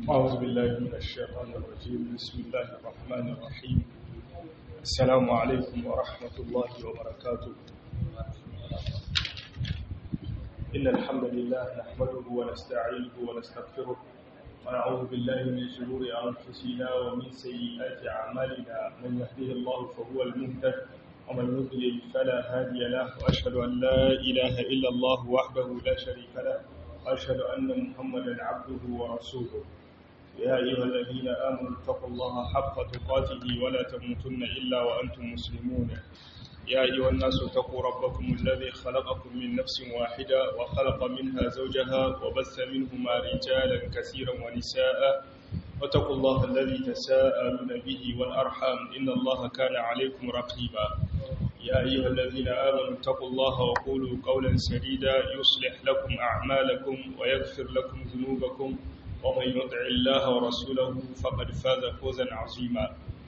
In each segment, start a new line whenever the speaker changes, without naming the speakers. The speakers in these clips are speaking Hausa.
أعوذ بالله من الشيطان الرجيم بسم الله الرحمن الرحيم السلام عليكم ورحمة الله وبركاته إن الحمد لله نحمده ونستعينه ونستغفره ونعوذ بالله من شرور أنفسنا ومن سيئات أعمالنا من يهده الله فهو المهتد ومن يضلل فلا هادي له وأشهد أن لا إله إلا الله وحده لا شريك له وأشهد أن محمدا عبده ورسوله يا أيها الذين آمنوا اتقوا الله حق تقاته ولا تموتن إلا وأنتم مسلمون يا أيها الناس اتقوا ربكم الذي خلقكم من نفس واحدة وخلق منها زوجها وبث منهما رجالا كثيرا ونساء واتقوا الله الذي تساءلون به والأرحام إن الله كان عليكم رقيبا يا أيها الذين آمنوا اتقوا الله وقولوا قولا سديدا يصلح لكم أعمالكم ويغفر لكم ذنوبكم ومن يطع الله ورسوله فقد فاز فوزا عظيما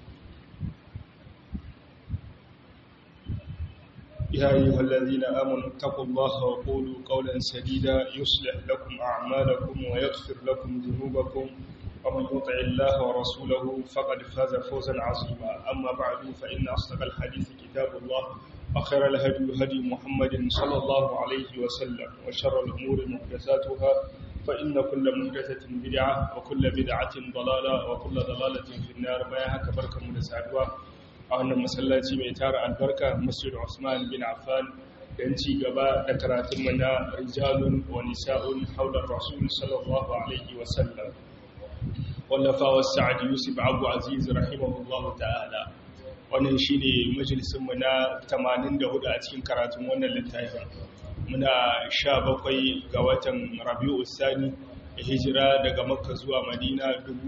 يا أيها الذين آمنوا اتقوا الله وقولوا قولا سديدا يصلح لكم أعمالكم ويغفر لكم ذنوبكم ومن يطع الله ورسوله فقد فاز فوزا عظيما أما بعد فإن أصدق الحديث كتاب الله وخير الهدي هدي محمد صلى الله عليه وسلم وشر الأمور محدثاتها فإن كل محدثة بدعة وكل بدعة ضلالة وكل ضلالة في النار بياها كبركة من سعدوا أهلا مسلاتي ميتار البركة مسجد عثمان بن عفان ينتي قباء ذكرات منا رجال ونساء حول الرسول صلى الله عليه وسلم wallafawa sa'ad yusuf abu aziz rahimahullahu ta'ala wannan shine majalisinmu na 84 a cikin karatun wannan littafin muna 17 ga watan rabi'u sani hijira daga makka zuwa madina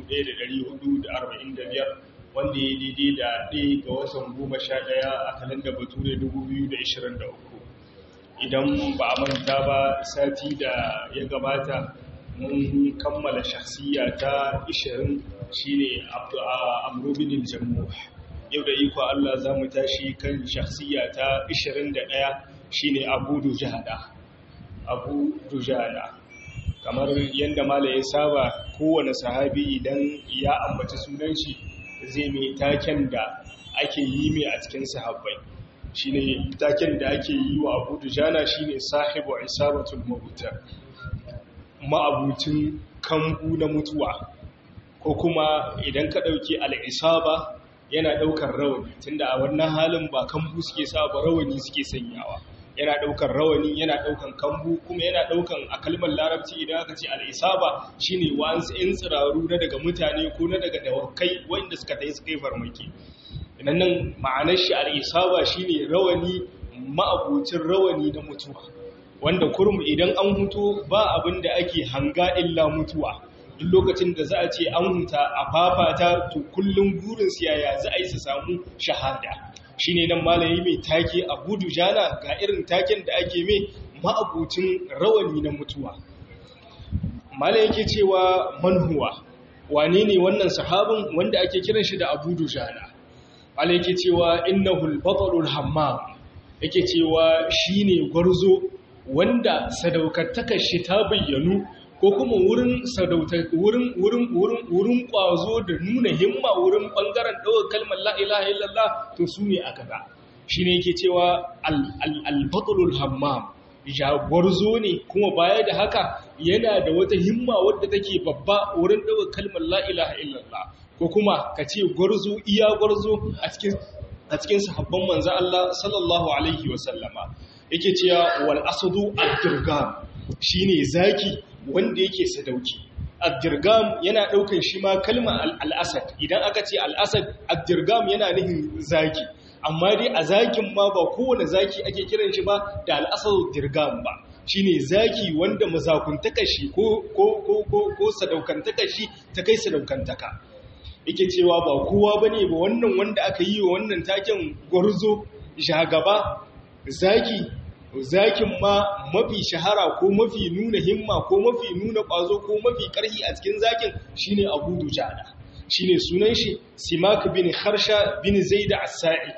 1445 wanda ya daidai da ɗaya ga watan 11 a kalanda bature 2023 idan ba a manta ba sati da ya gabata mun kammala shakhsiya ta 20 shine amrubinin jammu yau da iko Allah za mu tashi kan shakhsiya ta 21 shine abu dujada abu dujada kamar yadda mala ya saba kowane sahabi idan ya ambaci sunan shi zai mai taken da ake yi mai a cikin sahabbai shine taken da ake yi wa abu dujana shine sahibu isabatul mabuta ma'abucin kambu na mutuwa ko kuma idan ka ɗauki al'isaba yana ɗaukar rawani tunda a wannan halin ba kambu suke sa ba rawani suke sanyawa yana ɗaukar rawani yana ɗaukan kambu kuma yana ɗaukan a kalmar larabci idan aka ce al'isaba shine wa'ansu 'yan tsiraru na daga mutane ko na daga dawakai wanda suka ta yi suka yi farmaki idan nan ma'anar shi al'isaba shine rawani ma'abucin rawani na mutuwa wanda kurum idan an huto ba abin da ake hanga illa mutuwa duk lokacin da za a ce an huta a fafata to kullum burin siyaya za a yi su samu shahada shine nan malayi mai take a gudu jana ga irin taken da ake mai ma'abucin rawani na mutuwa malayi yake cewa manhuwa wane ne wannan sahabin wanda ake kiran shi da abu dujana malayi yake cewa innahul batalul hammam yake cewa shine gwarzo wanda sadaukantakar shi ta bayyanu ko kuma wurin wurin wurin wurin wurin kwazo da nuna himma wurin bangaren ɗaukar kalmar la ilaha illallah to su ne aka ga shine yake cewa al-batlul hammam jagorzo ne kuma baya da haka yana da wata himma wadda take babba wurin ɗaukar kalmar la ilaha illallah ko kuma ka ce gwarzo iya gwarzo a cikin a cikin sahabban manzo Allah sallallahu alaihi wa sallama yake cewa wal asadu ad-dirgam shine zaki wanda yake sadauki ad-dirgam yana daukan shi ma kalma al-asad idan aka ce al-asad ad-dirgam yana nufin zaki amma dai a zakin ma ba kowane zaki ake kiran shi ba da al-asadu dirgam ba shine zaki wanda mazakuntaka shi ko ko ko ko, ko sadaukantaka shi ta kai sadaukantaka yake cewa ba kowa bane ba wannan wanda aka yi wa wannan taken gwarzo shagaba zaki zakin ma mafi shahara ko mafi nuna himma ko mafi nuna ƙwazo ko mafi ƙarfi a cikin zakin shine Abu Dujana shine sunan shi Simak bin Harsha bin Zaid as-Sa'idi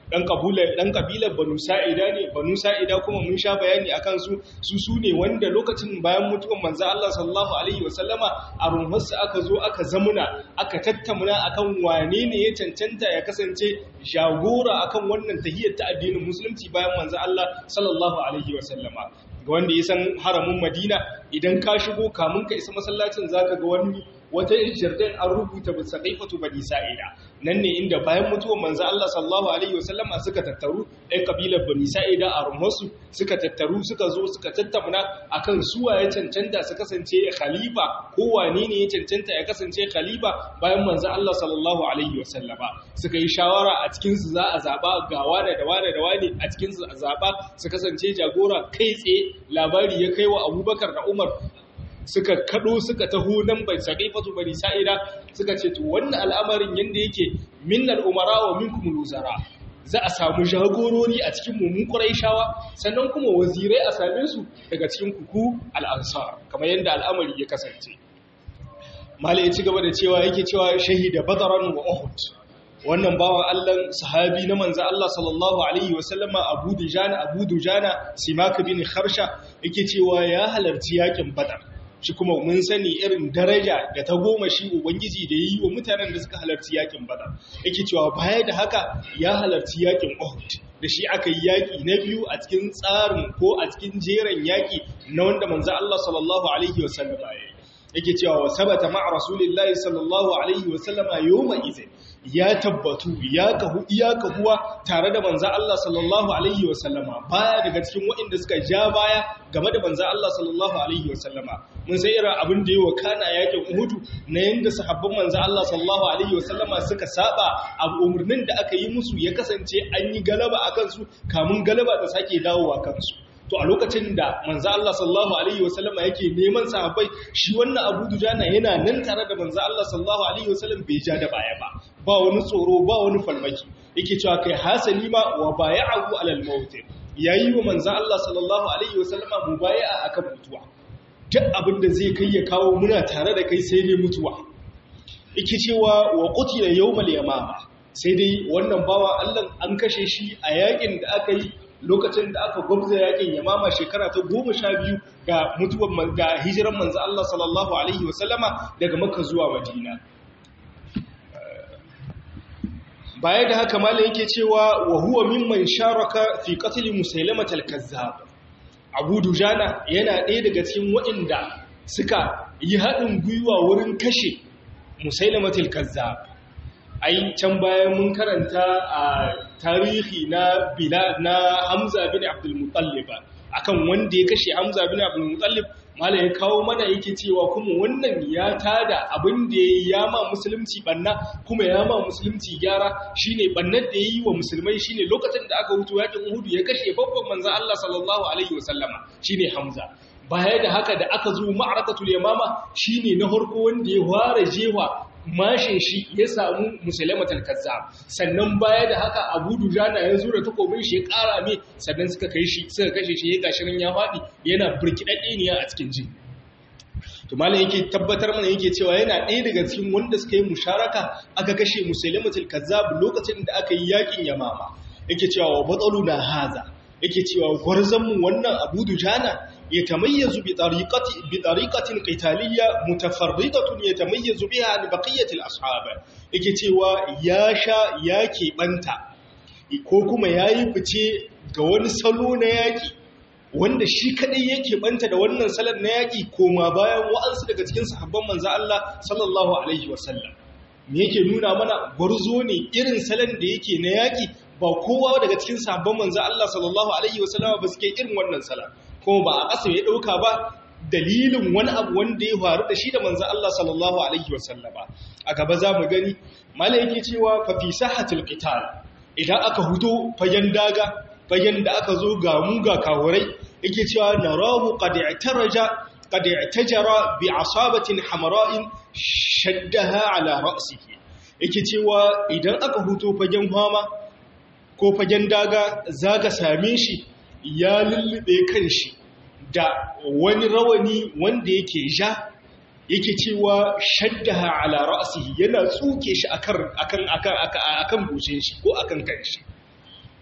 dan kabilar dan kabilar banu sa'ida ne banu sa'ida kuma mun sha bayani akan su su su ne wanda lokacin bayan mutuwan manzo Allah sallallahu alaihi wasallama a rumfarsa aka zo aka zamuna aka tattamuna akan wane ne ya cancanta ya kasance jagora akan wannan tahiyyar ta addinin musulunci bayan manzo Allah sallallahu alaihi wasallama ga wanda ya san haramin Madina idan ka shigo kamun ka isa masallacin zaka ga wani wata jardin an rubuta bisa kaifatu bani sa'ida nan ne inda bayan mutuwar manzo Allah sallallahu alaihi wasallama suka tattaru ɗan kabilar bani sa'ida a rumharsu suka tattaru suka zo suka tattauna akan suwa ya cancanta su kasance khalifa ko wane ne ya cancanta ya kasance khalifa bayan manzo Allah sallallahu alaihi wasallama suka yi shawara a cikin su za a zaba ga wane da wane da wane a cikin su a zaba su kasance jagora kai tsaye labari ya kai wa Abubakar da Umar suka kado suka taho nan bai saqifatu bani sa'ida suka ce to wannan al'amarin yanda yake minnal umara wa minkum luzara za a samu jagorori a cikin mu mun quraishawa sannan kuma wazirai a same su daga cikin kuku al-ansar kamar yanda al'amari ya kasance malai ya ci gaba da cewa yake cewa shahida badran wa uhud wannan bawan Allah sahabi na manzo Allah sallallahu alaihi wasallama Abu Dujana Abu Dujana Simak bin Kharsha yake cewa ya halarci yakin Badar shi kuma mun sani irin daraja da ta goma shi ubangiji da yi wa mutanen da suka halarci yakin Badar yake cewa baya da haka ya halarci yakin Uhud da shi aka yi yaƙi na biyu a cikin tsarin ko a cikin jeran yaƙi na wanda manzo Allah sallallahu alaihi wasallama ya yi yake cewa wa sabata ma'a rasulillahi sallallahu alaihi wasallama yawma idhin ya tabbatu ya kahu iya kahuwa tare da manzo Allah sallallahu alaihi wasallama baya daga cikin waɗanda suka ja baya game da manzo Allah sallallahu alaihi wasallama mun sai irin abin da yawa kana yakin Uhud na yanda sahabban manzo Allah sallallahu alaihi wasallama suka saba a umurnin da aka yi musu ya kasance an yi galaba akan su kamun galaba ta sake dawowa kansu to a lokacin da manzo Allah sallallahu alaihi wasallama yake neman sahabbai shi wannan Abu Dujana yana nan tare da manzo Allah sallallahu alaihi wasallam bai ja da baya ba ba wani tsoro ba wani falmaki yake cewa kai hasali ma wa bay'ahu alal maut yayi wa manzo Allah sallallahu alaihi wasallama mubaya'a akan mutuwa duk abin da zai kai ya kawo muna tare da kai sai dai mutuwa yake cewa wa qutila yawmal yamama sai dai wannan bawa Allah an kashe shi a yakin da aka yi lokacin da aka gwabza yakin yamama shekara ta goma sha biyu ga mutuwar ga hijiran manzo Allah sallallahu alaihi wasallama daga makka zuwa madina baya da haka malam yake cewa wa huwa mimman sharaka fi qatl musailamah al-kazzab abu dujana yana ɗaya daga cikin waɗanda suka yi haɗin gwiwa wurin kashe musailamah al-kazzab ai can bayan mun karanta a tarihi na bila na Hamza bin Abdul Muttalib akan wanda ya kashe Hamza bin Abdul Muttalib malai ya kawo mana yake cewa kuma wannan ya tada abin da ya ma musulunci banna kuma ya ma musulunci gyara shine bannar da yayi wa musulmai shine lokacin da aka hutu yakin Uhud ya kashe babban manzon Allah sallallahu alaihi wasallama shine Hamza baya da haka da aka zo ma'arakatul yamama shine na harko wanda ya ware jewa mashin shi ya samu musulmatul kazzab sannan baya da haka abu dujana ya zura takobin shi ya kara mai sannan suka kai shi suka kashe shi ya gashi nan ya faɗi yana burkidadde ne a cikin jin to malam yake tabbatar mana yake cewa yana ɗaya daga cikin wanda suka yi musharaka aka kashe musulmatul kazzab lokacin da aka yi yakin yamama yake cewa wa batsaluna haza yake cewa gwarzon mu wannan abu dujana يتميز بطريقة بطريقة قتالية متفردة يتميز بها عن بقية الأصحاب yake cewa ya sha ya keɓanta ko kuma ya yi fice ga wani salo na yaƙi wanda shi kaɗai ya keɓanta da wannan salon na yaƙi koma bayan wa'ansu daga cikin sahabban manza Allah sallallahu alaihi wasallam me yake nuna mana gwarzo ne irin salon da yake na yaƙi ba kowa daga cikin sahabban manza Allah sallallahu alaihi wasallam ba suke irin wannan salon kuma ba a ƙasa ya ɗauka ba dalilin wani abu wanda ya faru da shi da manzan Allah sallallahu Alaihi wasallama a gaba za mu gani mala yake cewa fafi sahatul qital idan aka huto fagen daga fagen da aka zo ga mu ga kawurai yake cewa narahu qad i'taraja qad i'tajara bi asabatin hamra'in shaddaha ala ra'sihi yake cewa idan aka huto fagen fama ko fagen daga zaka same shi ya lullube kanshi da wani rawani wanda yake ja yake cewa shaddaha ala ra'sihi yana tsuke shi akan akan akan akan goshin shi ko akan kanshi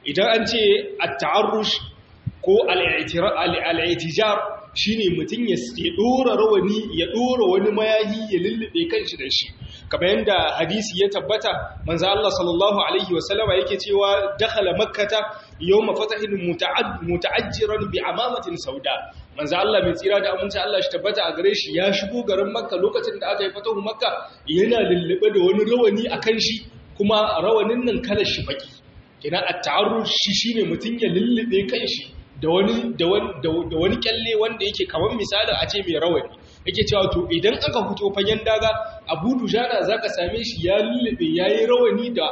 idan an ce at-ta'arrush ko al-i'tijar shine mutum ya dora rawani ya dora wani mayahi ya lullube kanshi da shi kamar yadda hadisi ya tabbata manzo Allah sallallahu alaihi wasallama yake cewa dakhala makkata yawma fatahin muta'ajjiran bi amamatin sauda manzo Allah mai tsira da aminci Allah shi tabbata a gare shi ya shigo garin makka lokacin da aka yi fatahu makka yana lullube da wani rawani akan shi kuma rawanin nan kalar shi baki kina at-ta'arruf shi shine mutum ya lullube kanshi da wani da wani kyalle wanda yake kamar misalin a ce mai rawani yake cewa to idan aka fito fagen daga abu dujana za ka same shi ya lullube ya yi rawani da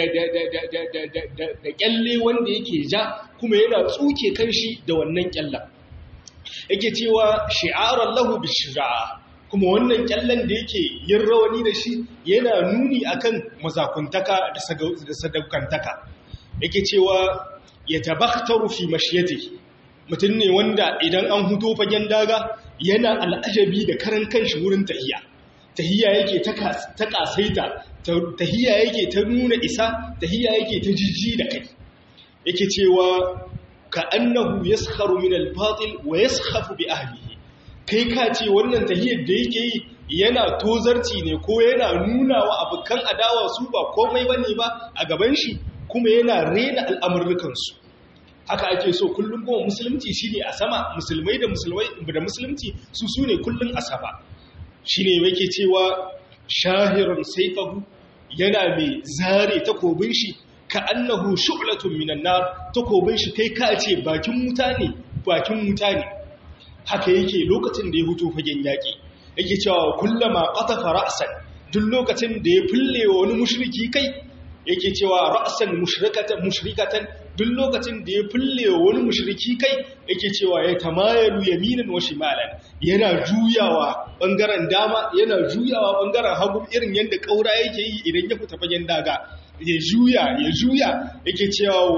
da kyalle wanda yake ja kuma yana tsuke kan shi da wannan kyallen yake cewa shi'arar lahu bishira'a kuma wannan kyallen da yake yin rawani da shi yana nuni akan mazakuntaka da sadaukantaka yake cewa ya tabaktaru fi mashiyati mutum ne wanda idan an huto fagen daga yana al'ajabi da karan kanshi wurin tahiya tahiya yake ta kasaita tahiya yake ta nuna isa tahiya yake ta jijji da kai yake cewa ka annahu yaskharu min al-batil wa yaskhafu bi ahlihi kai ka ce wannan tahiyar da yake yi yana tozarci ne ko yana nuna wa abokan adawa su ba komai bane ba a gaban shi kuma yana rena al'amurrukansu haka ake so kullum kuma musulunci shi ne a sama musulmai da musulmai da musulunci su su ne kullum a sama shi ne yake cewa shahirar saifahu yana mai zare takobin shi ka annahu shu'latun minan nar takobin shi kai ka ce bakin wuta ne bakin wuta ne haka yake lokacin da ya huto fagen yaƙi yake cewa kullama qatafa ra'san duk lokacin da ya fulle wa wani mushriki kai yake cewa ra'san mushrikatan mushrikatan duk lokacin da ya fulle wani mushriki kai yake cewa ya tamayalu yaminan wa shimalan yana juyawa bangaren dama yana juyawa bangaren hagu irin yanda kaura yake yi idan ya fita fagen daga ya juya ya juya yake cewa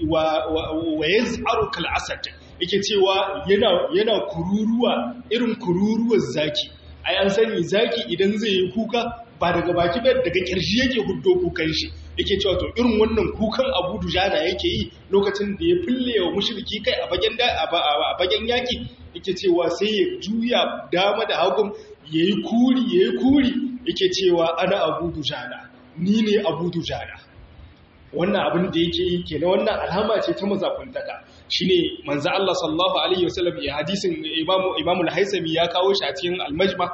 wa yaz'aru kal asad yake cewa yana yana kururuwa irin kururuwar zaki ai an sani zaki idan zai yi kuka ba daga baki ba daga kirji yake huddo kukan shi yake cewa to irin wannan kukan Abu Dujana yake yi lokacin da ya fille wa mushriki kai a bagen da a bagen yaki yake cewa sai ya juya dama da hagun yayi kuri yayi kuri yake cewa ana Abu Dujana ni ne Abu Dujana wannan abin da yake yi kenan wannan alhama ce ta mazakuntaka shine manzo Allah sallallahu alaihi wasallam ya hadisin Imam Imam al-Haisami ya kawo shi a cikin al-Majma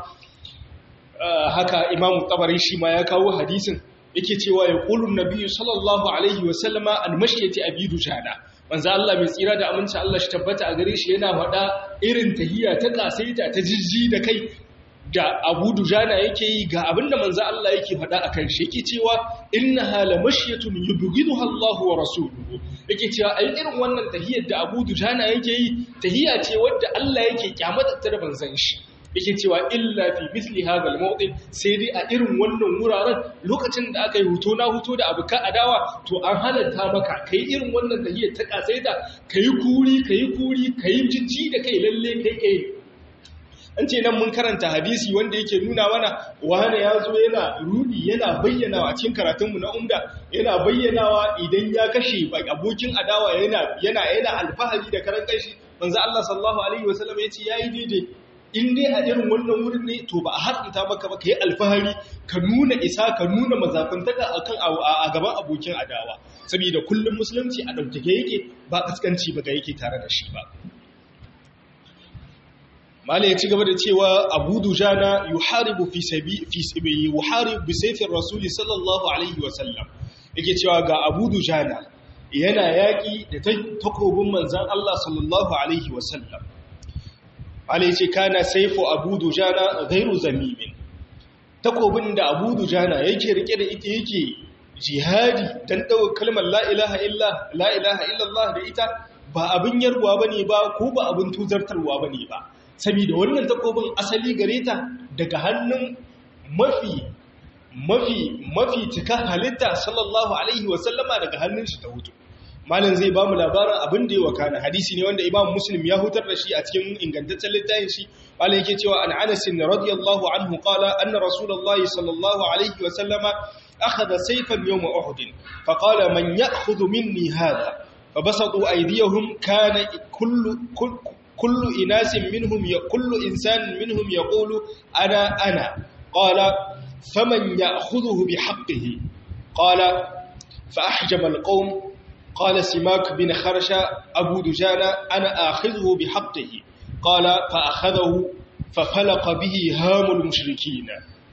haka Imam Tabari shi ma ya kawo hadisin yake cewa ya qulun nabiyyu sallallahu alaihi wasallama al-mashyati abidu jana manzo Allah mai tsira da aminci Allah shi tabbata a gare shi yana faɗa irin tahiya ta kasaita ta jijji da kai da Abu Dujana yake yi ga abinda manzo Allah yake faɗa akan shi yake cewa innaha la mashyatun yubghiduha Allahu wa rasuluhu yake cewa ai irin wannan tahiyar da Abu Dujana yake yi tahiya ce wadda Allah yake kyamata ta da banzan shi yake cewa illa fi misli hadha al sai dai a irin wannan wuraren lokacin da aka yi huto na huto da abuka adawa to an halatta maka kai irin wannan tahiyar ta kasaita kai kuri kai kuri kai jijji da kai lalle kai kai an ce nan mun karanta hadisi wanda yake nuna mana wani ya zo yana rudi yana bayyanawa cikin karatunmu na umda yana bayyanawa idan ya kashe abokin adawa yana yana yana alfahari da karan kashi manzo Allah sallallahu alaihi wasallam yace yayi daidai in dai a irin wannan wurin ne to ba a haɗinta maka ba ka yi alfahari ka nuna isa ka nuna mazafintaka akan a gaban abokin adawa saboda kullum musulunci a ɗaukake yake ba kaskanci ba ga yake tare da shi ba mala ya ci gaba da cewa abu dujana yuharibu fi sabi fi sabi yuharibu bi sayfir rasuli sallallahu alaihi wa sallam yake cewa ga abu dujana yana yaki da takobin manzon Allah sallallahu alaihi wa sallam mala yace kana sayfu abu dujana ghairu zamimin takobin da abu dujana yake rike da ita yake jihadi dan dawo kalmar la ilaha illa la ilaha illallah da ita ba abin yarwa bane ba ko ba abin tuzartarwa bane ba saboda wannan takobin asali gare ta daga hannun mafi mafi mafi cika halitta sallallahu alaihi wasallama daga hannun shi ta hutu malam zai ba mu labarin abin da ya wakana hadisi ne wanda imam muslim ya hutar da shi a cikin ingantaccen littafin shi malam yake cewa an anas radiyallahu anhu qala anna rasulullahi sallallahu alaihi wasallama akhadha sayfan yawm uhud fa qala man ya'khudhu minni hadha fa basatu aydiyahum kana kullu kullu inasin minhum ya kullu insanin minhum yaqulu ana ana qala faman ya'khudhuhu bihaqqihi qala fa ahjama alqawm qala simak bin kharsha abu dujana ana akhidhuhu bihaqqihi qala fa akhadhahu fa falaqa bihi hamul mushrikeen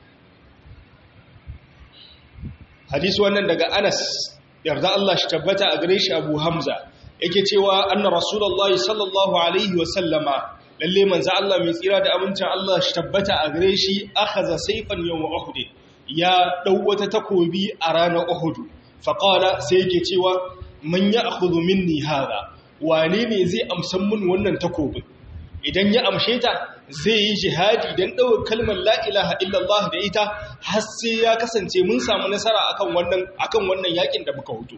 hadisi wannan daga Anas yarda Allah shi tabbata a gare shi Abu Hamza yake cewa anna rasulullahi sallallahu alaihi wa sallama lalle manzo Allah mai tsira da amincin Allah shi tabbata a gare shi akhadha sayfan yawm Uhud ya dau wata takobi a ranar Uhud fa qala sai yake cewa man ya'khudhu minni hada wane ne zai amsan mun wannan takobin idan ya amshe ta zai yi jihadi don ɗaukar kalmar la'ilaha illallah da ita har sai ya kasance mun samu nasara akan wannan akan wannan yakin da muka hutu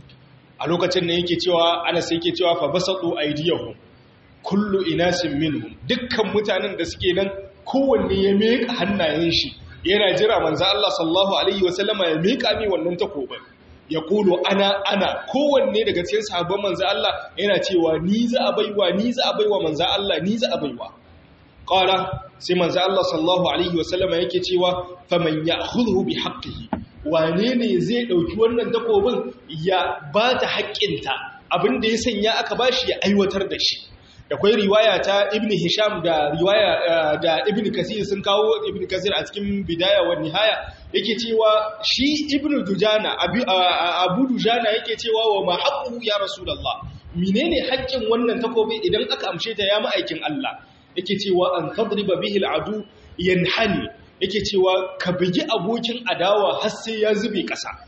a lokacin da yake cewa ana sai yake cewa fa basatu aydiyahum kullu inasin minhum dukkan mutanen da suke nan kowanne ya meka hannayen shi yana jira manzo Allah sallallahu alaihi wasallama ya meka mi wannan takobin ya kulo ana ana kowanne daga cikin sahabban manzo Allah yana cewa ni za a baiwa ni za a baiwa manzo Allah ni za a baiwa qala sai manzo Allah sallallahu alaihi wasallama yake cewa faman ya'khudhu bi haqqihi wane ne zai dauki wannan takobin ya ba ta haƙƙinta abinda ya sanya aka bashi ya aiwatar da shi da kwai riwaya ta ibn hisham da riwaya da ibn kasir sun kawo ibn kasir a cikin bidaya wa nihaya yake cewa shi ibn dujana abu dujana yake cewa wa ma haqqu ya rasulullah menene haƙƙin wannan takobi idan aka amshe ta ya ma'aikin Allah yake cewa an tadriba bihi al'adu yanhani yake cewa ka bugi abokin adawa har sai ya zube ƙasa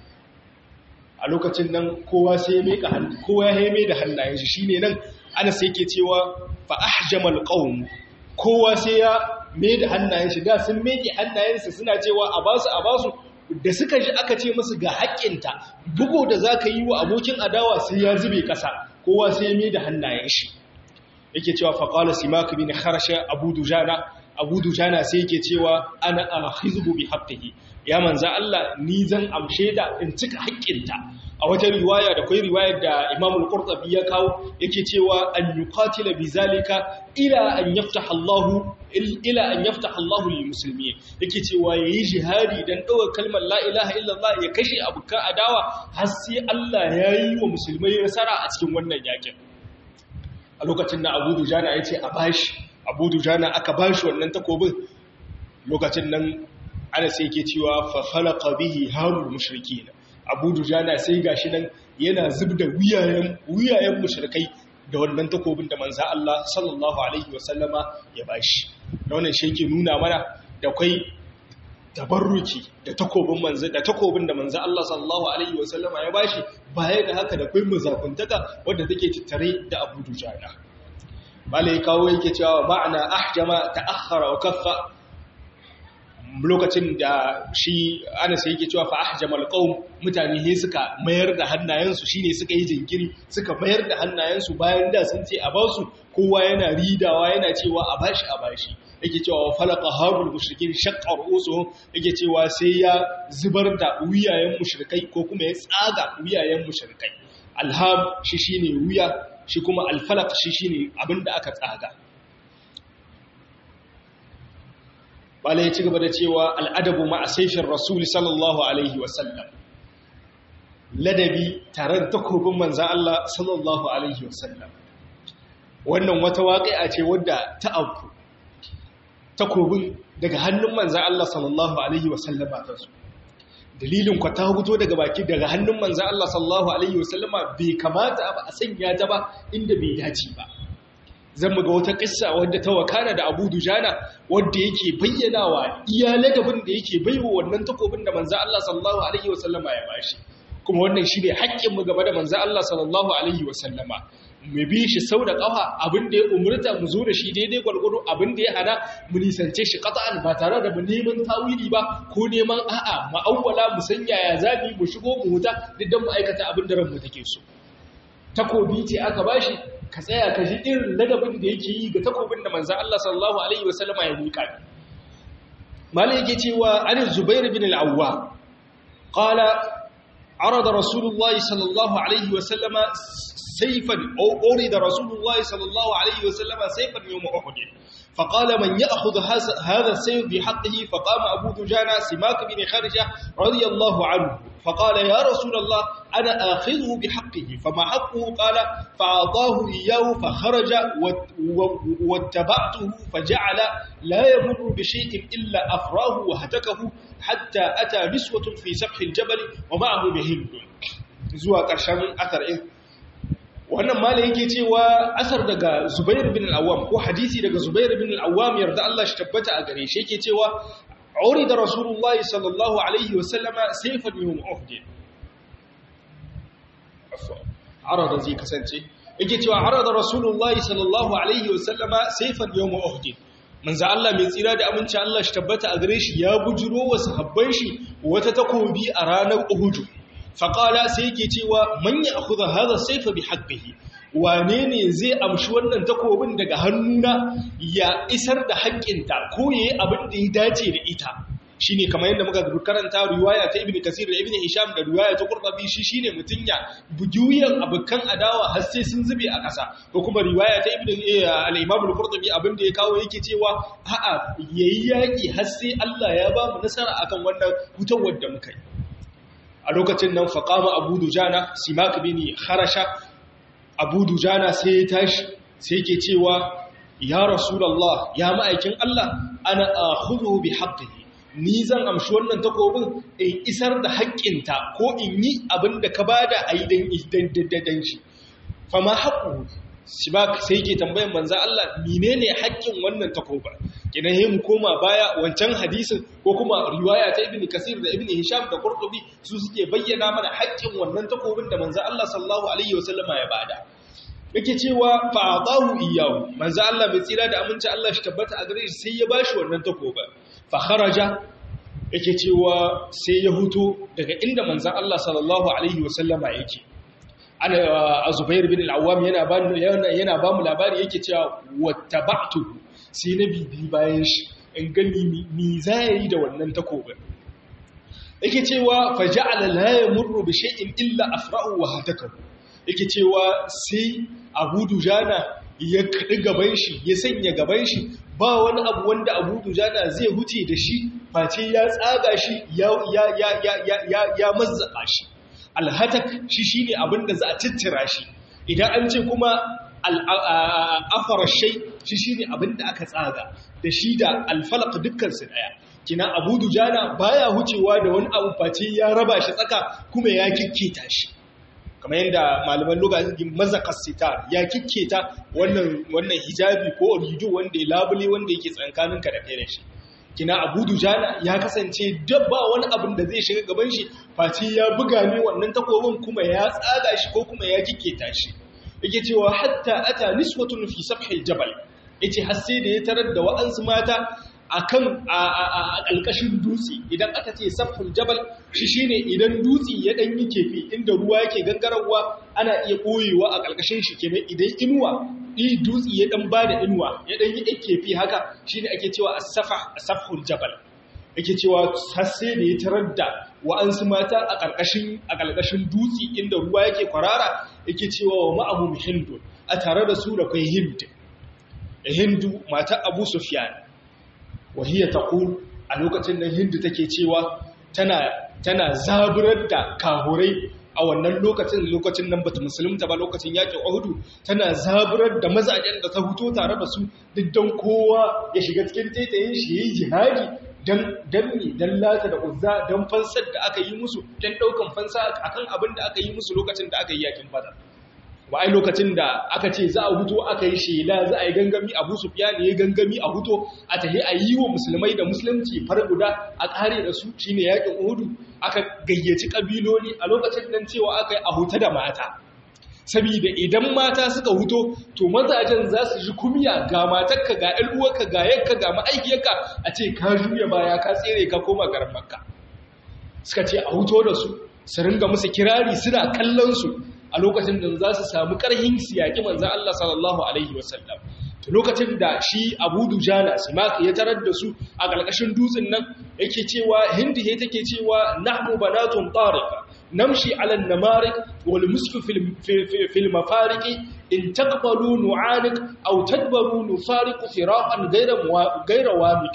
a lokacin nan kowa sai ya meka hannu kowa ya mai da hannayen shi shine nan ana sai yake cewa fa ahjamal qaum kowa sai ya mai da hannayen shi da sun meke hannayensu suna cewa a basu a basu da suka ji aka ce musu ga haƙƙinta bugu da zaka yi wa abokin adawa sai ya zube ƙasa kowa sai ya mai da hannayen shi yake cewa fa qala simak bin kharsha abu dujana abu dujana sai yake cewa ana akhizbu bi haqqihi ya manza Allah ni zan amshe da in cika haƙƙinta a wata riwaya da kai riwayar da Imam al-Qurtubi ya kawo yake cewa an yuqatila bizalika ila an yaftaha Allah ila an yaftaha Allah lil muslimin yake cewa yayi jihadi dan dawo kalmar la ilaha illallah ya kashe abuka adawa har sai Allah yayi wa musulmai nasara a cikin wannan yakin a lokacin da Abu Dujana yace a bashi Abu Dujana aka bashi wannan takobin lokacin nan ana sai yake cewa fa khalaqa bihi harul mushrikin abu dujana sai gashi nan yana zubda wuyayen wuyayen mushrikai da wannan takobin da manzo Allah sallallahu alaihi wasallama ya bashi da wannan shi yake nuna mana da kai tabarruki da takobin manzo da takobin da manzo Allah sallallahu alaihi wasallama ya bashi baya da haka da kai muzakuntaka wanda take tattare da abu dujana malai kawo yake cewa ma'ana ahjama ta'akhkhara wa kaffa lokacin da shi ana sai yake cewa fa ahjamal qaum mutane ne suka mayar da hannayensu shine suka yi jinkiri suka mayar da hannayensu bayan da sun ce a basu kowa yana ridawa yana cewa a bashi a bashi yake cewa falaqa harul mushrikin shaqqa ru'usuhum yake cewa sai ya zubar da wuyayen mushrikai ko kuma ya tsaga wuyayen mushrikai alham shi shine wuya shi kuma alfalaq shi shine abinda aka tsaga bala ya ci gaba da cewa al'adabu ma a saifin rasuli sallallahu alaihi wasallam ladabi tare da takobin manzan Allah sallallahu alaihi wasallam wannan wata waƙi'a ce wadda ta abu takobin daga hannun manzan Allah sallallahu alaihi wasallama ta su dalilin kwa ta huto daga baki daga hannun manzan Allah sallallahu alaihi wasallama bai kamata ba a sanya ta ba inda bai dace ba zan ga wata kissa wadda ta wakana da Abu Dujana wadda yake bayyanawa iya ladabin da yake baiwa wannan takobin da manzo Allah sallallahu alaihi wasallama ya bashi kuma wannan shine haƙƙin mu game da manzo Allah sallallahu alaihi wasallama mu bi shi sau da ƙafa abin da ya umurta mu zo da shi daidai gwargwado abin da ya hana mu nisance shi qat'an ba tare da mu neman tawili ba ko neman a'a ma'awwala mu sanya ya zabi mu shigo mu huta duk dan mu aikata abin da ranmu take so takobi ce aka bashi ka tsaya ka ji irin ladabin da yake yi ga takobin da manzan Allah sallallahu Alaihi wasallama ya miƙa ne. Mala yake cewa an Zubair bin al'awwa, ƙala عرض رسول الله صلى الله عليه وسلم سيفا أو أريد رسول الله صلى الله عليه وسلم سيفا يوم أحد فقال من يأخذ هذا السيف بحقه فقام أبو دجانة سماك بن خارجة رضي الله عنه فقال يا رسول الله أنا آخذه بحقه فما حقه قال فأعطاه إياه فخرج واتبعته فجعل لا يمر بشيء إلا أفراه وهتكه حتى أتى نسوة في سفح الجبل ومعه بهند زوا قرشان أثر إيه wannan mala yake cewa asar daga Zubair bin al-Awwam ko hadisi daga Zubair bin al-Awwam yarda Allah shi tabbata a gare shi yake cewa urida Rasulullah sallallahu alaihi wa sallama sayfan yawm Uhud arada zai kasance yake cewa arada Rasulullah sallallahu alaihi wa sallama sayfan yawm Uhud manzo Allah mai tsira da aminci Allah shi tabbata a gare shi ya bujuro wa sahabban shi wata takobi a ranar Uhud faƙala sai yake cewa manya a kuza haza saifa bi haƙƙihi wane ne zai amshi wannan takobin daga hannuna ya isar da haƙƙinta ko ya yi abin da ya dace da ita shi ne kamar yadda muka karanta riwaya ta ibn kasir da ibn hisham da riwaya ta kurbabi shi shi ne mutum ya bujuyan abokan adawa har sai sun zube a ƙasa ko kuma riwaya ta ibn al-imam al-qurtubi abin da ya kawo yake cewa a'a yayi yaƙi har sai Allah ya ba mu nasara akan wannan hutawar da muka yi a lokacin nan faƙama abu dujana simak bin harasha abu dujana sai ya tashi sai ke cewa ya rasulallah ya ma'aikin Allah ana akhudhu bi haqqihi ni zan amshi wannan takobin in isar da haƙƙinta ko in yi abin da ka bada a yi dan shi fama haƙu simak sai ke tambayan manzo Allah menene haƙƙin wannan takobin kidan yi mu koma baya wancan hadisin ko kuma riwaya ta ibn kasir da ibn hisham da qurtubi su suke bayyana mana haƙƙin wannan takobin da manzo Allah sallallahu alaihi wasallama ya bada yake cewa fa atahu iyyahu manzo Allah bai tsira da aminci Allah shi tabbata a gare shi sai ya bashi wannan takobin fa kharaja yake cewa sai ya huto daga inda manzo Allah sallallahu alaihi wasallama yake ana azubair bin al-awwam yana ba yana ba mu labari yake cewa wattaba'tu sai na bibi bayan shi in gani mi za ya yi da wannan takobin yake cewa faja'ala la yamurru bi shay'in illa afra'u wa hatakahu yake cewa sai Abu Dujana ya kadi gaban shi ya sanya gaban shi ba wani abu wanda Abu Dujana zai huce da shi face ya tsaga shi ya ya ya ya ya ya mazzaka shi alhatak shi shine abinda za a cittira shi idan an ce kuma al'afar shai shi shi ne abin da aka tsaga da shi da alfalak dukkansu ɗaya kina abu dujana baya hucewa da wani abu face ya raba shi tsaka kuma ya kikketa shi kamar yadda malaman lokacin mazakas sitar ya kikketa wannan hijabi ko rido wanda ya labule wanda yake tsankaninka da kai da shi kina abu dujana ya kasance dabba wani abin da zai shiga gaban shi face ya buga ne wannan takobin kuma ya tsaga shi ko kuma ya kikketa shi yake cewa hatta ata niswatun fi safhil jabal yace har sai da ya tarar da wa'ansu mata akan a alƙashin dutse idan aka ce safhul jabal shi shine idan dutse ya dan yi kefi inda ruwa yake gangarawa ana iya koyewa a ƙarƙashin shi kenan idan inuwa i dutse ya dan bada inuwa ya dan yi kefi haka shine ake cewa as-safah safhul jabal yake cewa har sai da ya tarar da wa'ansu mata a ƙarƙashin a ƙarƙashin dutse inda ruwa yake kwarara yake cewa wa ma'ahum hindu a tare da su da kai hindu hindu mata abu sufyan wa hiya taqul a lokacin nan hindu take cewa tana tana zaburar da kahurai a wannan lokacin lokacin nan bata musulunta ba lokacin yakin Uhud tana zaburar da mazajen da ta huto tare da su duk don kowa ya shiga cikin taitayin shi yayi jihadi dan danni dan lata da uzza dan fansar da aka yi musu dan daukan fansa akan abin da aka yi musu lokacin da aka yi yakin badar ba ai lokacin da aka ce za a huto aka yi shela za a yi gangami abu sufyan ya gangami a huto a tahi a yi wa musulmai da musulunci far guda a kare da su shine yakin uhudu aka gayyaci kabiloli a lokacin nan cewa aka yi a huta da mata saboda idan mata suka huto to mazajen za su ji kumya ga matarka ga ɗan uwarka ga yanka ga ma'aikiyarka a ce ka juya baya ka tsere ka koma garin makka suka ce a huto da su su ringa musu kirari suna kallon su a lokacin da za su samu ƙarhin siyaki manzan Allah sallallahu alaihi wasallam to lokacin da shi Abu Dujana Simak ya tarar da su a ƙarƙashin dutsen nan yake cewa Hindi he take cewa nahnu banatun tariqa namshi ala namarik wal musku fil mafariq in taqbalu nu'anik aw tadbaru nufariqu firaqan ghayra ghayra wamiq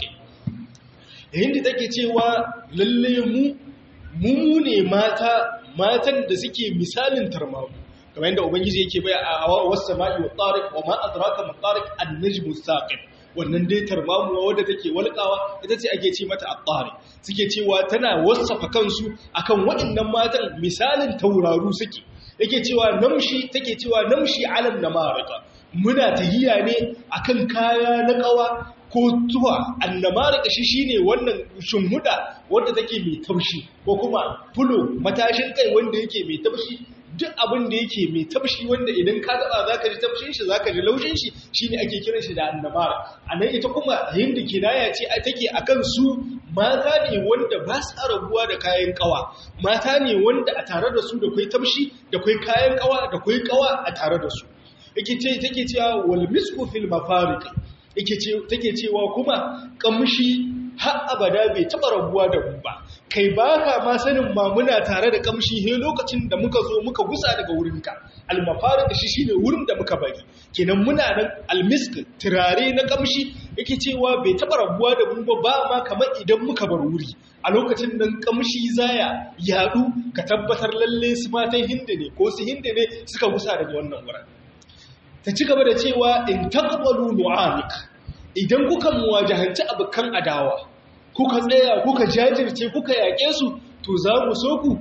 hindi take cewa lalle mu mu ne mata matan da suke misalin tarmamu kamar yadda ubangiji yake bai a wasu sama'i wa tariq wa ma adraka ma tariq an-najmu saqib wannan dai tarmamuwa wadda take walƙawa ita ce ake ce mata at-tari suke cewa tana wasafa kansu akan waɗannan matan misalin tauraru suke yake cewa namshi take cewa namshi alam namarika muna tahiya ne akan kaya na kawa ko tuwa annamarika shi shine wannan shimhuda wanda take mai taushi ko kuma fulo matashin kai wanda yake mai taushi duk abin da yake mai taushi wanda idan ka taba zaka ji taushin shi zaka ji laushin shi shine ake kiran shi da annamara anan ita kuma hinda kinaya ce take akan su mata ne wanda ba su rabuwa da kayan kawa mata ne wanda a tare da su da kai taushi da kai kayan kawa da kai kawa a tare da su yake ce take cewa wal misku fil mafariq yake ce take cewa kuma kamshi har abada bai taba rabuwa da mu ba kai baka ma sanin ma muna tare da kamshi he lokacin da muka zo muka gusa daga wurinka almafarid shi shine wurin da muka bari kenan muna nan almisk turare na kamshi yake cewa bai taba rabuwa da mu ba ba ma kamar idan muka bar wuri a lokacin nan kamshi zaya yadu ka tabbatar lalle su matan hinda ne ko su hinda ne suka gusa daga wannan wurin ta ci gaba da cewa in taqbalu nu'anik idan kuka muwajahanci abukan adawa kuka tsaya kuka jajirce kuka yaƙe su to za mu so ku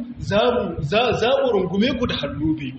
za mu rungume ku da hannu biyu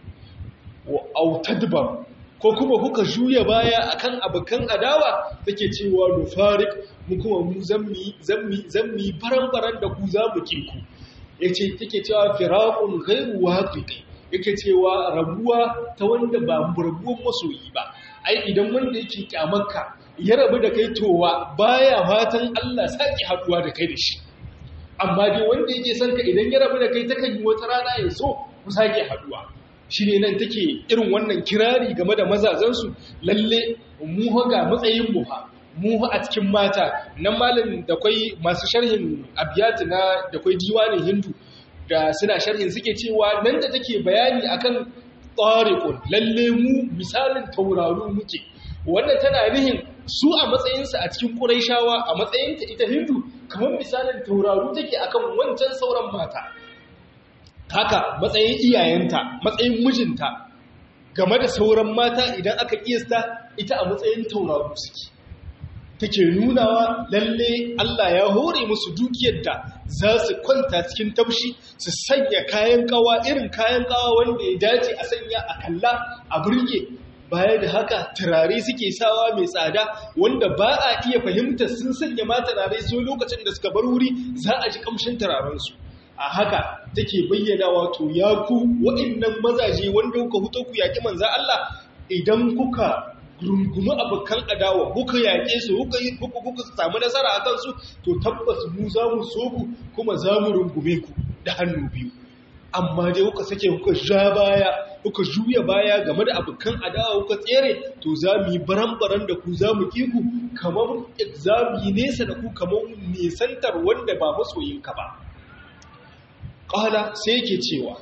wa autadbar ko kuma kuka juya baya akan abukan adawa take cewa nufarik mu kuma mu zammi zammi zammi baran-baran da ku za mu kinku yace take cewa firaqun ghairu waqiqi yake cewa rabuwa ta wanda ba rabuwan masoyi ba ai idan wanda yake kyamarka ya rabu da kai towa baya fatan Allah saki haduwa da kai da shi amma dai wanda yake son ka idan ya rabu da kai takan yi wata rana ya so ku sake haduwa shine nan take irin wannan kirari game da mazazansu lalle mu ga matsayin mu ha mu a cikin mata nan malam da kai masu sharhin abiyat na da kai diwanin hindu da suna sharhin suke cewa nan da take bayani akan tariqun lalle mu misalin tauraro muke wannan tana nihin su a matsayinsa a cikin ƙuraishawa a matsayinta ita hindu kamar misalin tauraro take akan wancan sauran mata haka matsayin iyayenta matsayin mijinta game da sauran mata idan aka kiyasta ita a matsayin tauraro suke take nunawa lalle Allah ya hore musu dukiyar da za su kwanta cikin taushi su sanya kayan kawa irin kayan kawa wanda ya dace a sanya a kalla a burge baya da haka turare suke sawa mai tsada wanda ba a iya fahimtar sun sanya ma turare sai lokacin da suka bar wuri za a ji kamshin turarensu a haka take bayyana wato ya ku waɗannan mazaje wanda kuka huto ku yaƙi manzan Allah idan kuka rungumi abokan adawa kuka yaƙe su kuka kuka samu nasara a kansu to tabbas mu za mu so ku kuma za mu rungume ku da hannu biyu amma dai kuka sake kuka ja baya kuka juya baya game da abokan adawa kuka tsere to za mu yi baran-baran da ku za mu ƙi ku kamar za mu yi nesa da ku kamar nesantar wanda ba masoyinka ba ƙala sai yake cewa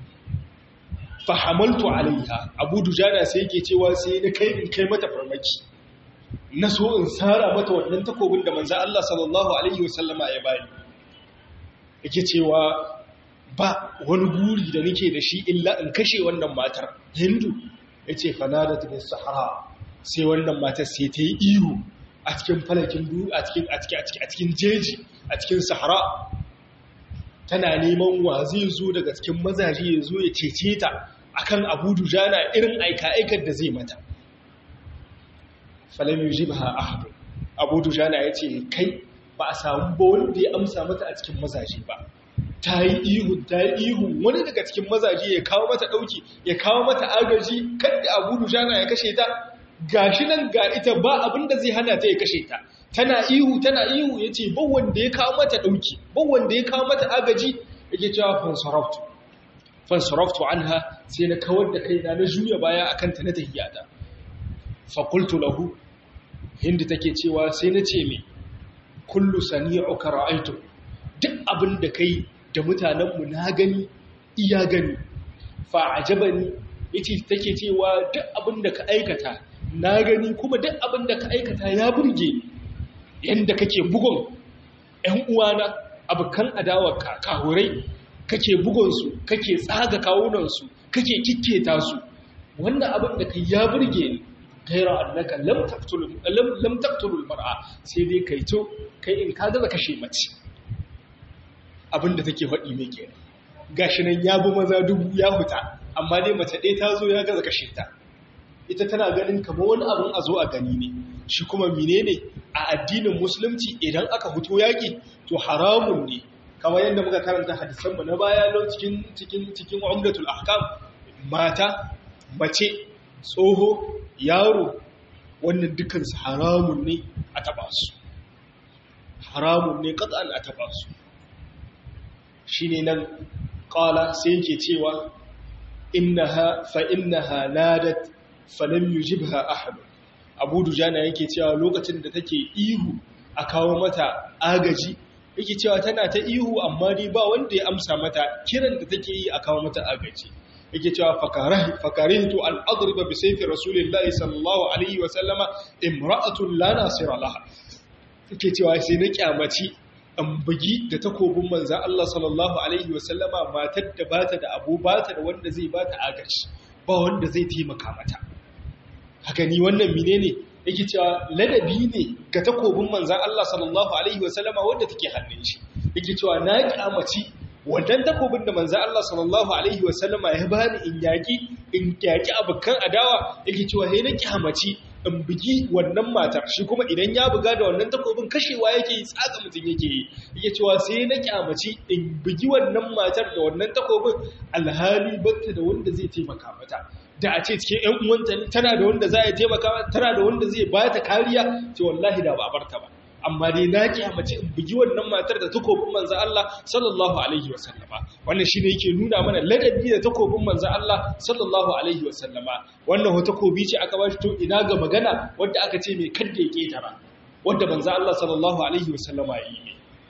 fahamaltu alaiha abu dujana sai yake cewa sai na kai in kai mata farmaki na so in tsara mata wannan takobin da manzan Allah sallallahu Alaihi wasallama ya bani yake cewa ba wani guri da nake da shi illa in kashe wannan matar hindu ya ce fanadat bin sahara sai wannan matar sai ta yi ihu a cikin falakin du a cikin jeji a cikin sahara tana neman wa zai zo daga cikin mazaje ya zo ya cece ta akan abu dujana irin aika-aikar da zai mata falam yujibha ahad abu dujana ya ce kai ba a samu ba wanda ya amsa mata a cikin mazaje ba ta yi ihu ta yi ihu wani daga cikin mazaje ya kawo mata ɗauki ya kawo mata agaji kadda abu dujana ya kashe ta gashi nan ga ita ba abin da zai hana ta ya kashe ta tana ihu tana ihu ya ce ban wanda ya kawo mata ɗauki ban wanda ya kawo mata agaji yake cewa fansaraftu fansaraftu anha sai na kawar da kaina na juya baya akan ta na tahiyata fakultu lahu hindi take cewa sai na ce mai kullu sani'uka ra'aitu duk abin da kai da mutanenmu na gani iya gani fa ajabani yace take cewa duk abin da ka aikata na gani kuma duk abin da ka aikata ya burge yanda kake bugun ƴan uwana abukan adawa kahurai kake bugun su kake tsaga kawunan su kake kikketa su wannan abin da kai ya burge ni gaira annaka lam taqtul lam lam taqtul mar'a sai dai kai to kai in ka gaza kashe mace abinda take faɗi mai kenan gashi nan ya bi maza dubu ya huta amma dai mace ɗaya ta zo ya gaza kashe ta ita tana ganin kamar wani abin a zo a gani ne shi kuma menene a addinin musulunci idan aka fito yaƙi to haramun ne kamar yadda muka karanta hadisanmu na baya lau cikin cikin cikin umdatul ahkam mata mace tsoho yaro wannan dukansu haramun ne a taba su haramun ne kat'an a taba su shine nan qala sai yake cewa innaha fa innaha nadat falam yujibha ahad abu dujana yake cewa lokacin da take ihu a kawo mata agaji yake cewa tana ta ihu amma dai ba wanda ya amsa mata kiran da take yi a kawo mata agaji yake cewa fakarihtu an adriba bi sayfi rasulillahi sallallahu alaihi wa sallama imra'atun la nasira laha yake cewa sai na kyamaci an bugi da takobin manzan Allah sallallahu alaihi wa sallama matar da bata da abu bata da wanda zai bata agaji ba wanda zai taimaka mata haka ni wannan menene yake cewa ladabi ne ga takobin manzan Allah sallallahu alaihi wa sallama wanda take hannun shi yake cewa na kyamaci wannan takobin da manzo Allah sallallahu alaihi wasallama ya bani in yaki in yaki abukan adawa yake cewa he na kihamaci in bugi wannan matar shi kuma idan ya buga da wannan takobin kashewa yake yi tsaka mutun yake yi yake cewa sai na kihamaci in bugi wannan matar da wannan takobin alhali batta da wanda zai taimaka mata da a ce cikin ƴan uwanta tana da wanda zai taimaka mata tana da wanda zai ba ta kariya ce wallahi da ba barta ba amma dai na kiyamace in bugi wannan matar da takobin manzo Allah sallallahu alaihi wasallama wannan shine yake nuna mana ladabi da takobin manzo Allah sallallahu alaihi wasallama wannan ho takobi ce aka bashi to ina ga magana wanda aka ce mai kadda ya ketara wanda manzo Allah sallallahu alaihi wasallama yi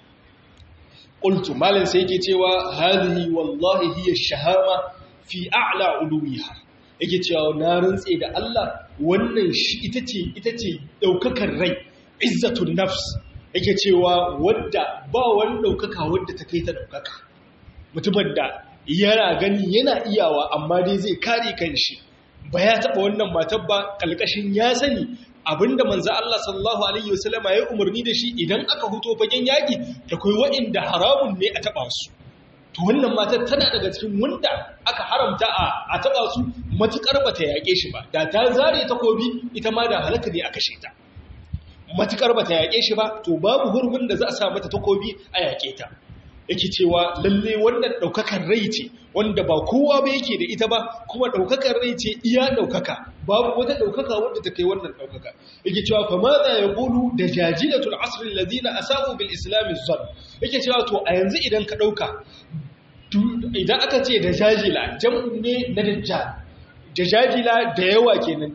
qultu malan sai yake cewa hadhihi wallahi hiya shahama fi a'la uluwiha yake cewa na rantse da Allah wannan shi ita ce ita ce daukakar rai izzatun nafs yake cewa wadda ba wani ɗaukaka wadda ta kai ta ɗaukaka mutumin da yana gani yana iyawa amma dai zai kare kanshi ba ya taɓa wannan matar ba ƙalƙashin ya sani abinda manzo Allah sallallahu alaihi wasallama ya umarni da shi idan aka huto fagen yaƙi da kai waɗanda haramun ne a taɓa su to wannan matar tana daga cikin wanda aka haramta a taɓa su matuƙar ba ta yaƙe shi ba da ta zare takobi ita ma da halaka ne a kashe ta matukar ba ta yaƙe shi ba to babu hurumin da za a sa mata takobi a yaƙe ta yake cewa lalle wannan ɗaukakar rai ce wanda ba kowa ba yake da ita ba kuma ɗaukakar rai ce iya ɗaukaka babu wata ɗaukaka wanda ta kai wannan ɗaukaka yake cewa fa ma za ya ƙulu da jajilatul asrin ladina asabu bil islami zan yake cewa to a yanzu idan ka ɗauka idan aka ce da jajila jam'u ne na dajjal dajajila da yawa kenan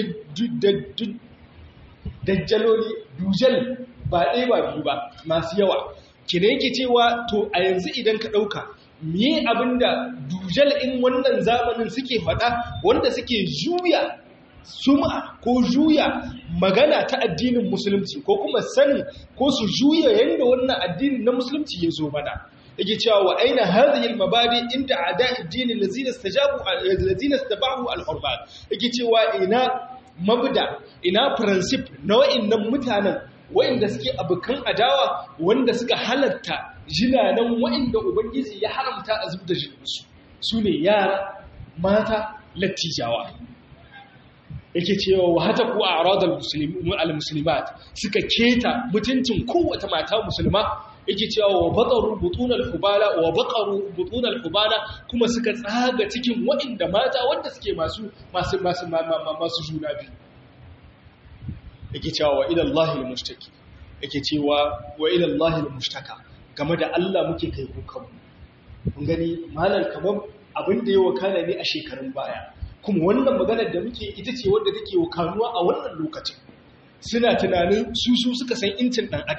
dajjaloli dujal ba ɗaya ba biyu ba masu yawa kina yake cewa to a yanzu idan ka ɗauka me abinda dujal in wannan zamanin suke faɗa wanda suke juya suma ko juya magana ta addinin musulunci ko kuma sani ko su juya yadda wannan addinin na musulunci ya zo mana yake cewa wa aina hadhihi al-mabadi inda ada'i ad-din allazina istajabu allazina istabahu al-hurmat yake cewa ina mabda ina principe na wa'annan mutanen wa'anda suke abukan adawa wanda suka halatta jinanan wa'anda ubangiji ya haramta a zubda jinsu su ne yara mata lattijawa yake cewa wa hata ku a'radal al-muslimat suka keta mutuncin kowace mata musulma yake cewa wa baqaru butunal hubala wa baqaru butunal hubala kuma suka tsaga cikin waɗanda mata wanda suke masu masu masu masu juna biyu yake cewa wa ila Allah al-mushtaki yake cewa wa ila Allah al-mushtaka game da Allah muke kai kukan mun gani malam kamar abin da ya wakana ne a shekarun baya kuma wannan maganar da muke ita ce wadda take wakanuwa a wannan lokacin suna tunanin su su suka san incin dan adam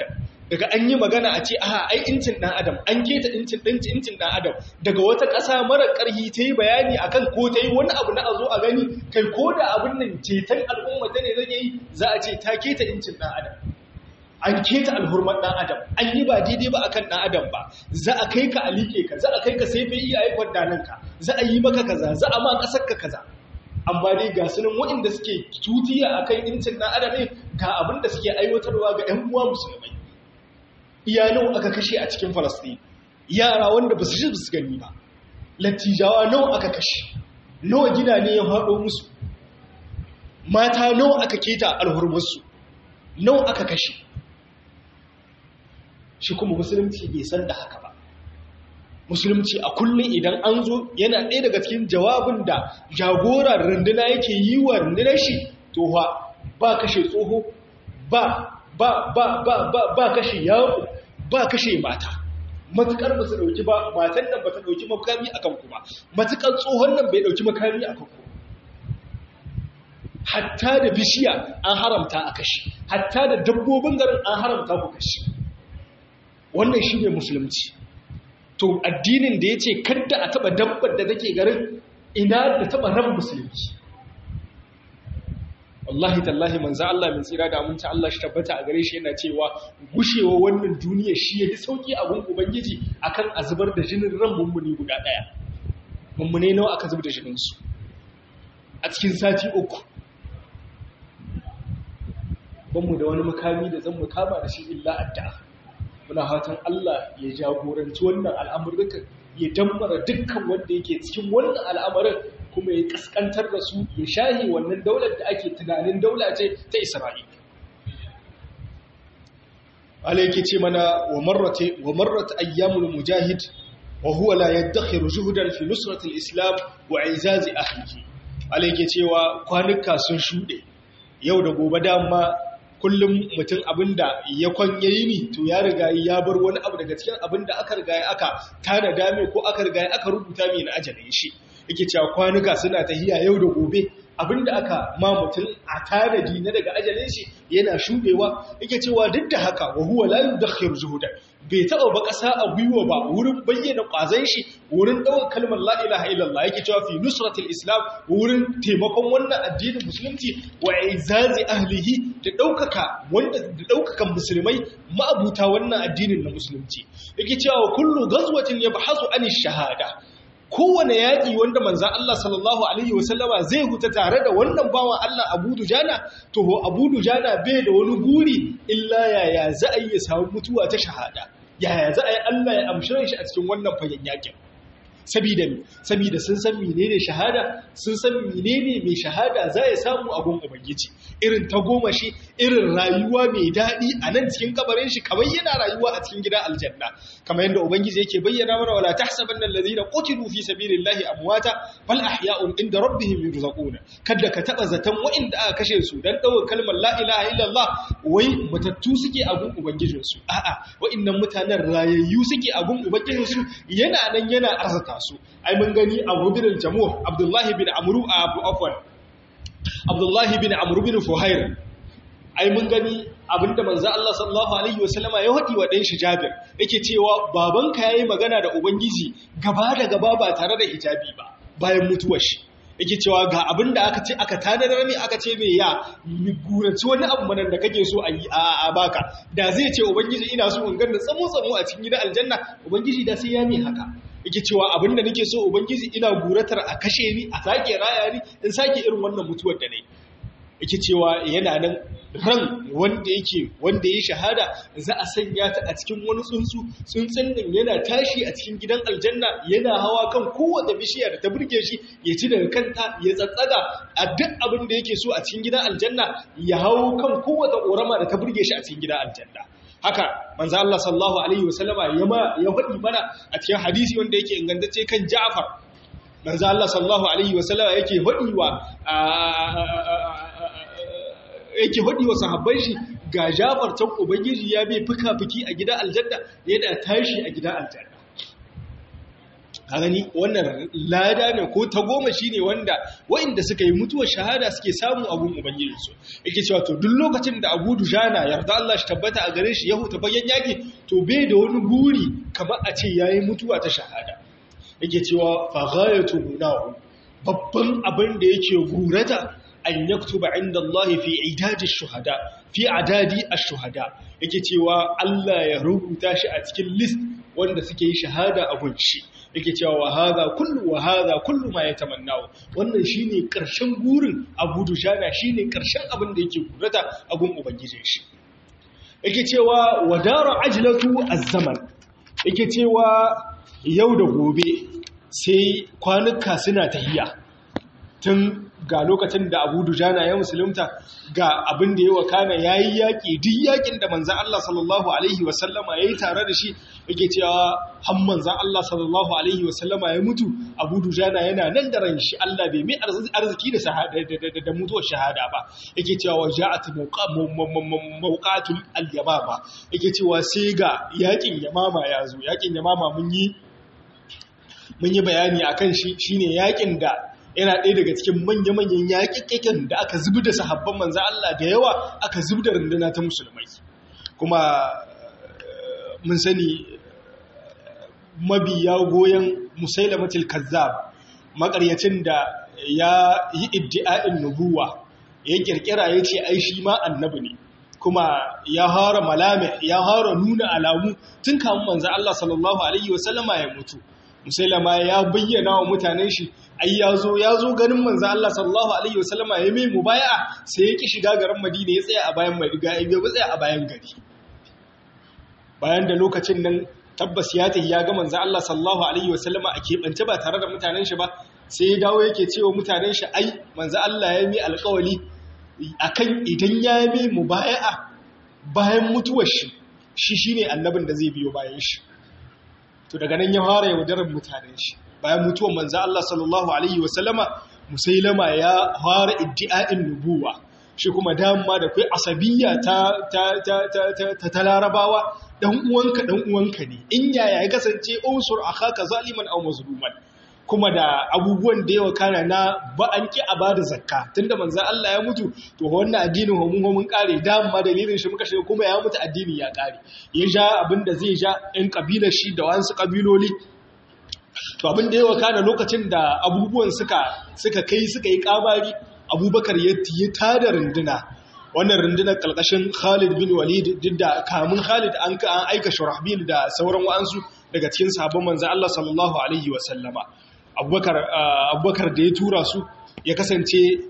daga an yi magana a ce aha ai incin ɗan adam an keta incin incin ɗan adam daga wata ƙasa mara ƙarhi ta yi bayani akan ko ta yi wani abu na a zo a gani kai ko da abin nan ceton al'umma ta ne zai yi za a ce ta keta incin ɗan adam an keta alhurmar ɗan adam an yi ba daidai ba akan ɗan adam ba za a kai ka a liƙe ka za a kai ka sai bai iya aikon dananka za a yi maka kaza za a ma ƙasar ka kaza amma dai ga sunan waɗanda suke tutiya akan incin ɗan adam ne ga abin da suke aiwatarwa ga 'yan uwa musulmai iya nawa aka kashe a cikin falastin yara wanda ba su shi su gani ba lattijawa nawa aka kashe nawa gida ne ya haɗo musu mata nawa aka keta alhurmarsu nawa aka kashe shi kuma musulunci bai san da haka ba musulunci a kullum idan an zo yana ɗaya daga cikin jawabin da jagora runduna yake yi wa rundunar shi to ba kashe tsoho ba ba ba ba ba ba kashe yawo ba kashe mata matukar ba su dauki ba matan nan ba ta dauki makami akan ku ba matukar tsohon nan bai dauki makami akan ku hatta da bishiya an haramta a kashe hatta da dabbobin garin an haramta ku kashe wannan shine musulunci to addinin da yace kada a taba dabbar da take garin ina da taba ran musulunci wallahi tallahi manzo Allah min tsira da aminci Allah shi tabbata a gare shi yana cewa gushewa wannan duniya shi yafi sauki a gun ubangiji akan azubar da jinin ran mummuni guda daya mummune nawa aka zubar da jinin su a cikin sati uku ban mu da wani makami da zan mu kama da shi illa addu'a muna fatan Allah ya jagoranci wannan al'amuran ya dammara dukkan wanda yake cikin wannan al'amarin kuma ya kaskantar da su ya shahi wannan daular da ake tunanin daula ce ta Isra'ila. Allah yake ce mana wa marrata wa marrata ayyamul mujahid wa huwa la yadakhiru juhdan fi nusrati al-islam wa izazi ahlihi. Allah yake cewa kwanuka sun shude yau da gobe dama kullum mutum abinda ya kwanyayi ni to ya riga ya bar wani abu daga cikin abinda aka riga aka tada dame ko aka riga aka rubuta mai na ajalin shi yake cewa kwanuka suna tahiya yau da gobe abinda aka ma mutum a tanadi na daga ajalin shi yana shudewa yake cewa duk da haka wa huwa la yudakhir zuhuda bai taba ba kasa a gwiwa ba wurin bayyana kwazon shi wurin daukar kalmar la ilaha illallah yake cewa fi nusratil islam wurin taimakon wannan addinin musulunci wa izazi ahlihi da daukaka wanda da daukakan musulmai ma'abuta wannan addinin na musulunci yake cewa kullu ghazwatin yabhasu an shahada kowane yaƙi wanda manzan Allah sallallahu Alaihi wasallama zai huta tare da wannan bawan Allah Abu Dujana, to Abu Dujana bai da wani guri illa yaya za a yi ya samu mutuwa ta shahada, yaya za a yi Allah ya amshirin shi a cikin wannan fagen yaƙin. Sabida mi, sabida sun san menene shahada, sun san menene mai shahada za ya samu a gun Ubangiji, irin ta goma shi, irin rayuwa mai daɗi a nan cikin kabarin shi, kamar yana rayuwa a cikin gida aljanna. Kamar yadda Ubangiji yake bayyana mana wala tahsabanna allazina qutilu fi sabilillahi amwata bal ahya'un inda rabbihim yurzaquna. Kada ka taba zaton wa'inda aka kashe su dan dawo kalmar la ilaha illallah wai matattu suke a gun Ubangijin su. A'a, wa'innan mutanen rayayyu suke a gun Ubangijin su yana nan yana arzata su ai mun gani abu bin jamuh abdullahi bin amru abu afwan abdullahi bin amru bin fuhair ai mun gani abinda manzo Allah sallallahu alaihi wasallama ya hadi wa dan shi Jabir yake cewa babanka yayi magana da ubangiji gaba da gaba ba tare da hijabi ba bayan mutuwar shi yake cewa ga abinda aka ce aka tanadar ne aka ce me ya gurace wani abu manan da kake so a yi a baka da zai ce ubangiji ina so in ganna tsamo tsamo a cikin gidan aljanna ubangiji da sai ya mi haka yake cewa abin da nake so ubangiji ina guratar a kashe ni a sake raya ni in sake irin wannan mutuwar da nayi yake cewa yana nan ran wanda yake wanda ya shahada za a sanya ta a cikin wani tsuntsu tsuntsun nan yana tashi a cikin gidan aljanna yana hawa kan kowace bishiya da ta burge shi ya ci daga kanta ya tsatsaga a duk abin da yake so a cikin gidan aljanna ya hawo kan kowace ƙorama da ta burge shi a cikin gidan aljanna haka manzo Allah sallallahu alaihi wasallama ya ma ya faɗi mana a cikin hadisi wanda yake ingantacce kan Ja'far manzo Allah sallallahu alaihi wasallama yake faɗi wa yake faɗi wa sahabban shi ga Ja'far can ubangiji ya bai fuka-fuki a gidan aljanna yana tashi a gidan aljanna a gani wannan lada ne ko ta goma shi ne wanda wa'inda suka yi mutuwar shahada suke samun abun ubangijinsu yake cewa to duk lokacin da abu dujana yarda Allah shi tabbata a gare shi ya huta bayan yaki to bai da wani guri kamar a ce yayi mutuwa ta shahada yake cewa fa ghayatu munahu babban abin da yake gurata an yaktuba inda Allah fi idadi shuhada fi adadi ash-shuhada yake cewa Allah ya rubuta shi a cikin list wanda suke yi shahada a gunshi yake cewa wa hadha kullu wa hadha kullu ma yatamannahu wannan shine karshen gurin Abu Dujana shine karshen abin da yake gurata a gun ubangijin shi yake cewa wadara ajlatu az-zaman yake cewa yau da gobe sai kwanuka suna tahiya tun ga lokacin da abu dujana ya musulunta ga abin da ya wakana ya yi yaƙi duk yaƙin da manzan Allah sallallahu Alaihi wasallama ya yi tare da shi yake cewa han manzan Allah sallallahu Alaihi wasallama ya mutu abu dujana yana nan da ran shi Allah bai mai arziki da mutuwar shahada ba yake cewa wa ja'at mawqatul al-yamama yake cewa sai ga yaƙin yamama ya zo yaƙin yamama mun yi mun yi bayani akan shi shine yaƙin da yana ɗaya daga cikin manya-manyan yaƙiƙiƙin da aka zubi da sahabban manzan Allah da yawa aka zubi da runduna ta musulmai kuma mun sani mabiya goyon musailamatul kazzab makaryacin da ya yi iddi'a'in nubuwa ya kirkira ya ce ai shi ma annabi ne kuma ya hara malame ya hara nuna alamu tun kamun manzan Allah sallallahu alaihi wasallama ya mutu musailama ya bayyana wa mutanen shi ai ya zo ya zo ganin manzo Allah sallallahu alaihi wasallama ya mai mubaya'a sai ya ki shiga garin Madina ya tsaya a bayan Madina ya bai tsaya a bayan gari bayan da lokacin nan tabbas ya tafi ya ga manzo Allah sallallahu alaihi wasallama a keɓance ba tare da mutanen shi ba sai ya dawo yake cewa mutanen shi ai manzo Allah ya mai alƙawari akan idan ya mai mubaya'a bayan mutuwar shi shi shine annabin da zai biyo bayan shi to daga nan ya fara yaudarar mutanen shi bayan mutuwar manzo Allah sallallahu alaihi wasallama musailama ya fara iddi'a'in nubuwa shi kuma dama da kai asabiyya ta ta ta ta ta larabawa dan uwanka dan uwanka ne in yaya ya kasance unsur akhaka zaliman aw mazluman kuma da abubuwan da yawa kana na ba an ki a bada zakka tunda manzo Allah ya mutu to wannan addinin mu mun kare dama dalilin shi muka shiga kuma ya mutu addini ya kare ya ja abinda zai ja ɗan kabilar shi da wasu kabiloli to abin da yawa kana lokacin da abubuwan suka suka kai suka yi kabari abubakar ya tada runduna wannan rundunar kalkashin khalid bin walid duk da kamun khalid an ka an aika shurahbil da sauran wa'ansu daga cikin sabon manzo Allah sallallahu alaihi wasallama abubakar abubakar da ya tura su ya kasance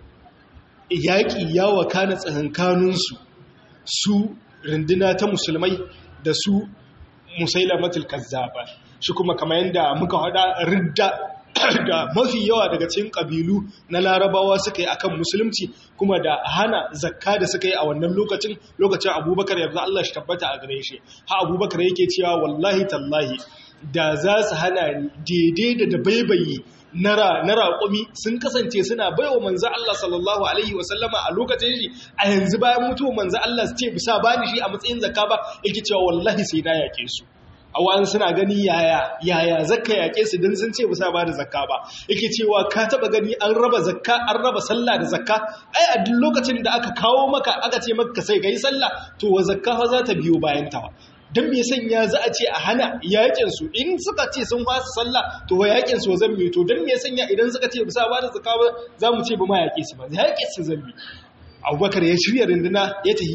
yaƙi ya wakana tsakankaninsu su runduna ta musulmai da su musailamatul kazzaba shi kuma kamar yadda muka hada ridda da mafi yawa daga cikin kabilu na larabawa suka yi akan musulunci kuma da hana zakka da suka yi a wannan lokacin lokacin abubakar yanzu Allah shi tabbata a gare shi ha abubakar yake cewa wallahi tallahi da za su hana daidai da dabaibayi na raƙumi sun kasance suna baiwa manzo Allah sallallahu alaihi wasallama a lokacin shi a yanzu bayan mutuwa manzo Allah su ce bisa bani shi a matsayin zakka ba yake cewa wallahi sai na yake su a wa'an suna gani yaya yaya zakka yake su don sun ce bisa ba da zakka ba yake cewa ka taba gani an raba zakka an raba sallah da zakka ai a duk lokacin da aka kawo maka aka ce maka sai kai sallah to wa zakka fa za ta biyo bayan ta don me sanya za a ce a hana yakin su in suka ce sun fasa sallah to wa yakin su zan mi to don me sanya idan suka ce bisa ba da zakka ba za mu ce ba ma yake su ba yakin su zan mi abubakar ya shirya rinduna ya tafi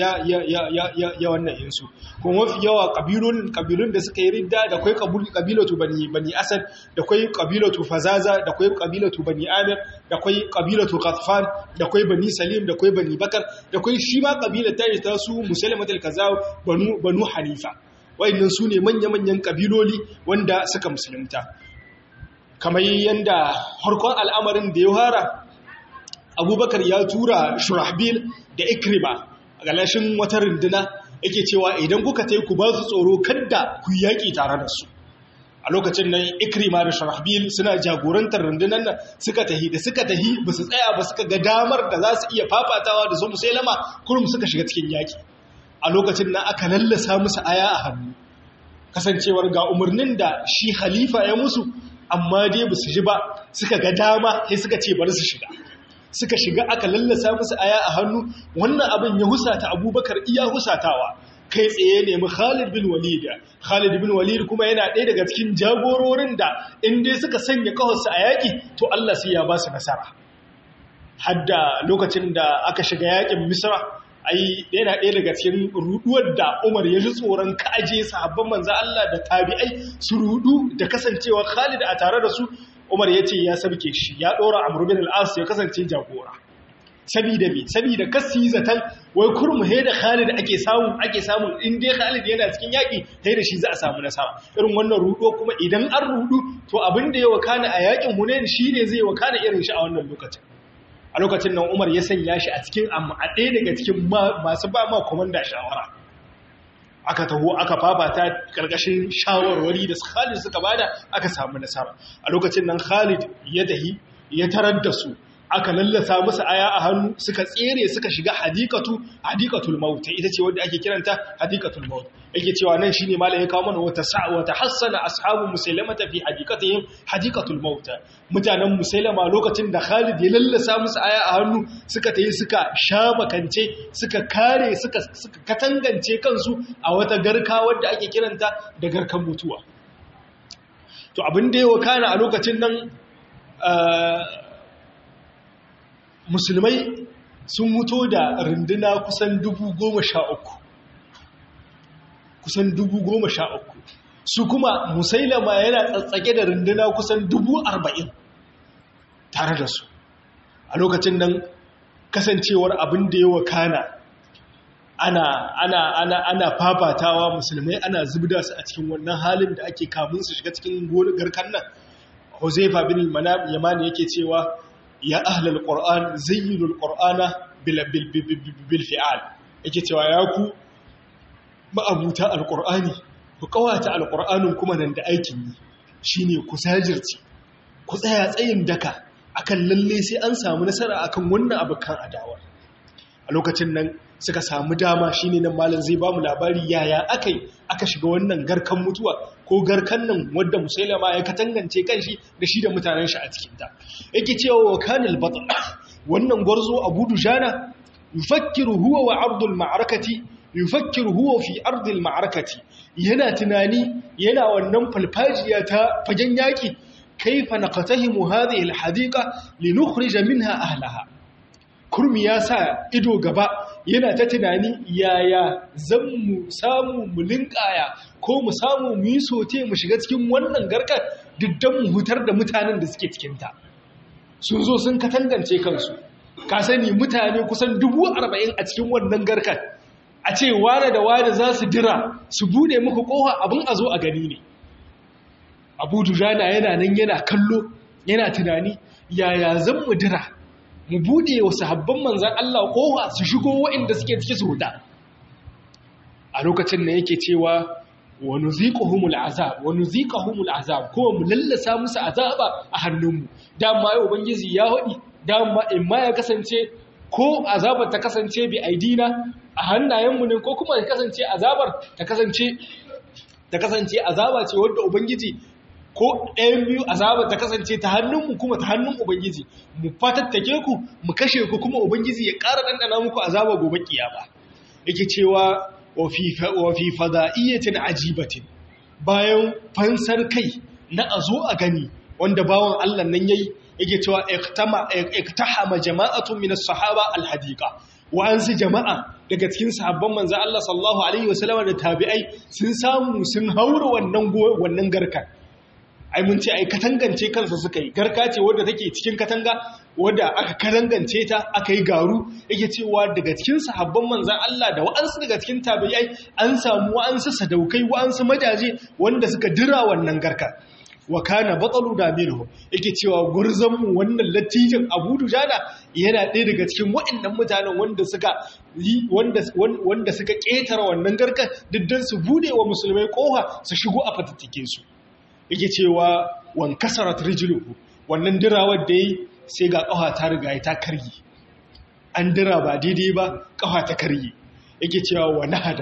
ya wannan yinsu kuma mafi yawa ƙabilun da suka yi ridda da kwai ƙabilatu bani asad da kwai ƙabilatu fazaza da kwai ƙabilatu bani amir da kwai ƙabilatu katfan da kwai bani salim da kwai bani bakar da kwai shi ma ƙabilar ta ta su musulmatul kaza banu hanifa wa'annan su ne manya-manyan ƙabiloli wanda suka musulunta kamar yadda harkon al'amarin da ya fara abubakar ya tura shurahbil da ikrima a galashin wata runduna yake cewa idan kuka ta ku ba su tsoro kadda ku yaƙi tare da su a lokacin nan ikrima da shurahbil suna jagorantar rundunar nan suka tahi da suka tahi ba su tsaya ba suka ga damar da za su iya fafatawa da su musailama kurum suka shiga cikin yaƙi a lokacin nan aka lallasa musu aya a hannu kasancewar ga umarnin da shi khalifa ya musu amma dai ba su ji ba suka ga dama sai suka ce bari su shiga suka shiga aka lallasa musu aya a hannu wannan abin ya husata abubakar iya husatawa kai tsaye nemi khalid bin walid khalid bin walid kuma yana ɗaya daga cikin jagororin da in dai suka sanya kawarsu a yaƙi to allah sai ya ba su nasara hadda lokacin da aka shiga yaƙin misra ai yana ɗaya daga cikin ruduwar da Umar ya ji tsoron kaje sahabban manzo Allah da tabi'ai su rudu da kasancewa Khalid a tare da su Umar ya ce ya sabke shi ya ɗora Amr bin al-As ya kasance jagora sabida me sabida kasi zatan wai kurmu he da Khalid ake samu ake samu in dai Khalid yana cikin yaki sai da shi za a samu nasara irin wannan rudo kuma idan an rudu to abin da ya wakana a yakin Hunain shine zai wakana irin shi a wannan lokacin a lokacin nan umar ya sanya shi a cikin amma a ɗaya daga cikin masu ba ma komanda shawara aka taho aka fafata ƙarƙashin shawarwari da khalid suka bada aka samu nasara a lokacin nan khalid ya dahi ya tarar da su aka lallasa musu aya a hannu suka tsere suka shiga hadikatu hadikatul maut ita ce wanda ake kiranta hadikatul maut yake cewa nan shine malai ya kawo mana wata wata hassana ashabu musailamata fi hadikatihim hadikatul maut mutanen musailama lokacin da Khalid ya lallasa musu aya a hannu suka tayi suka shamakance suka kare suka suka katangance kansu a wata garka wadda ake kiranta da garkan mutuwa to abin da ya wakana a lokacin nan musulmai sun mutu da runduna kusan dubu goma sha uku kusan dubu goma sha uku su kuma musailama yana tsatsake da runduna kusan dubu arba'in tare da su a lokacin nan kasancewar abin da ya wakana ana ana ana ana fafatawa musulmai ana zubda su a cikin wannan halin da ake kamun su shiga cikin garkan nan Huzaifa bin Yamani yake cewa ya ahlal qur'an zayyinul qur'ana bil bil fi'al yake cewa ya ku ma'abuta alqur'ani ku kawata alqur'anin kuma nan da aikin yi shine ku sajirci ku tsaya tsayin daka akan lalle sai an samu nasara akan wannan abukan adawa a lokacin nan suka samu dama shine nan malam zai bamu labari yaya akai aka shiga wannan garkan mutuwa ko garkan nan wadda musailama ya katangance kanshi da shi da mutanen shi a cikin ta yake cewa wa kanil batn wannan gwarzo Abu Dujana yufakkiru huwa wa ardul ma'arakati yufakkiru huwa fi ardil ma'arakati yana tunani yana wannan falfajiya ta fagen yaki kaifa naqatahimu hadhihi alhadiqa linukhrij minha ahlaha kurmi ya sa ido gaba yana ta tunani yaya zan mu samu mu linkaya ko mu samu mu yi sote mu shiga cikin wannan garkar diddan mu hutar da mutanen da suke cikinta sun zo sun katangance kansu ka sani mutane kusan dubu arba'in a cikin wannan garkar a ce wane da wane za su dira su bude muku kowa abin a zo a gani ne abu dujana yana nan yana kallo yana tunani yaya zan mu dira mu bude wa sahabban manzan Allah kowa su shigo waɗanda suke ciki su huda a lokacin da yake cewa wa nuziquhumul azab wa nuziquhumul azab ko mu lallasa musu azaba a hannunmu dama yau ubangiji ya hadi dama in ma ya kasance ko azabar ta kasance bi aidina a hannayenmu ne ko kuma ya kasance azabar ta kasance ta kasance azaba ce wanda ubangiji ko ɗayan biyu azaba ta kasance ta hannunmu kuma ta hannun Ubangiji mu fatattake ku mu kashe ku kuma Ubangiji ya ƙara ɗanɗana muku azaba gobe kiyama yake cewa wa fi fada'iyatin ajibatin bayan fansar kai na a zo a gani wanda bawan Allah nan yayi yake cewa iktahama jama'atun min as-sahaba al-hadiqa wa'ansu jama'a daga cikin sahabban manzo Allah sallallahu alaihi wasallam da tabi'ai sun samu sun haura wannan wannan garkar ai mun ce ai katangance kansa suka yi garka ce wadda take cikin katanga wadda aka katangance ta aka yi garu yake cewa daga cikin sahabban manzan Allah da wa'ansu daga cikin tabi'ai an samu wa'ansu sadaukai wa'ansu majaje wanda suka dira wannan garka wa kana batalu da minhu yake cewa gurzon mu wannan latijin Abu Dujana yana ɗaya daga cikin waɗannan mutanen wanda suka yi wanda wanda suka ketara wannan garka diddan su bude wa musulmai koha su shigo a fatattake su yake cewa wan kasarat rijluhu wannan dirawar da yi sai ga kafa ta riga ta karye an dira ba daidai ba kafa ta karye yake cewa wa nahada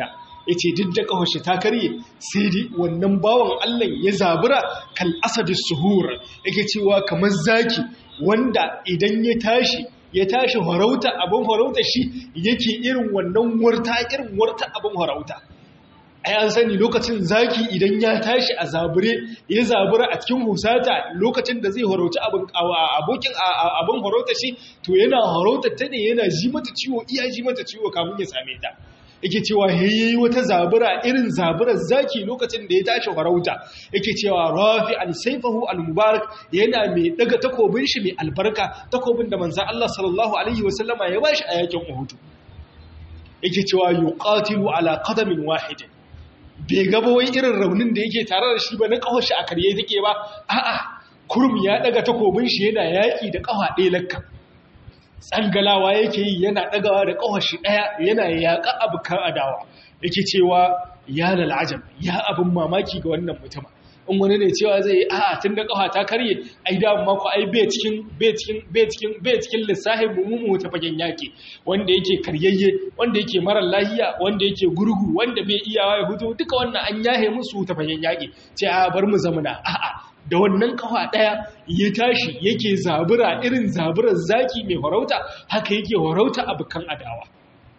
yace duk da kawashi ta karye sai dai wannan bawan Allah ya zabura kal asadis suhur yake cewa kamar zaki wanda idan ya tashi ya tashi farauta abin farauta shi yake irin wannan warta irin warta abin farauta ai an sani lokacin zaki idan ya tashi a zabure ya zabura a cikin husata lokacin da zai farauta abin abokin abin farauta shi to yana farauta ta ne yana ji mata ciwo iya ji mata ciwo kamun ya same ta yake cewa yayi wata zabura irin zaburar zaki lokacin da ya tashi farauta yake cewa rafi an saifahu al-mubarak yana mai daga takobin shi mai albarka takobin da manzon Allah sallallahu alaihi wasallama ya bashi a yakin Uhud yake cewa yuqatilu ala qadamin wahidin bai gaba wai irin raunin da yake tare da shi ba na kawashi a karye take ba a'a kurum ya daga takobin shi yana yaki da kawa ɗaya lakka tsangalawa yake yi yana ɗagawa da ƙawashi ɗaya yana yaƙa abokan adawa yake cewa ya lalajam ya abin mamaki ga wannan mutum in wani ne cewa zai yi a'a tun da ƙawa ta karye ai da mako ai bai cikin bai cikin bai cikin bai cikin lissafin mummu ta fagen yaƙi wanda yake karyayye wanda yake mara lahiya wanda yake gurgu wanda bai iyawa ya fito duka wannan an yahe musu ta fagen yaƙi ce a bar mu zamana a'a da wannan kafa ɗaya ya tashi yake zabura irin zaburar zaki mai farauta haka yake farauta abokan adawa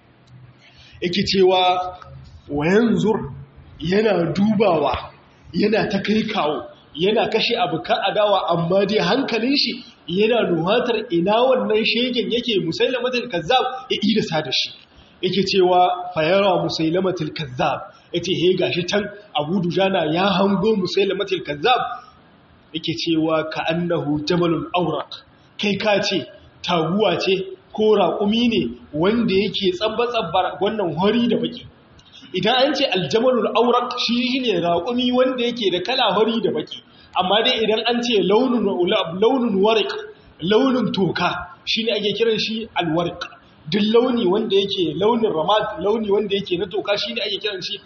yake cewa wayan zur yana dubawa yana ta kai kawo yana kashe abokan adawa amma dai hankalin shi yana nuhatar ina wannan shegen yake musailamatul kazzab ya idasa da shi yake cewa fayara musailamatul kazzab yace he gashi can abu dujana ya hango musailamatul kazzab yake cewa ka annahu jamalun aurak kai ka ce taguwa ce ko raƙumi ne wanda yake tsabba-tsabbar wannan hori da baki idan an ce aljamalul aurak shi ne raƙumi wanda yake da kala hori da baki amma dai idan an ce launin warik launin toka shi ne ake kiran shi alwarik duk launi wanda yake launin ramad launi wanda yake na toka shi ne ake kiran shi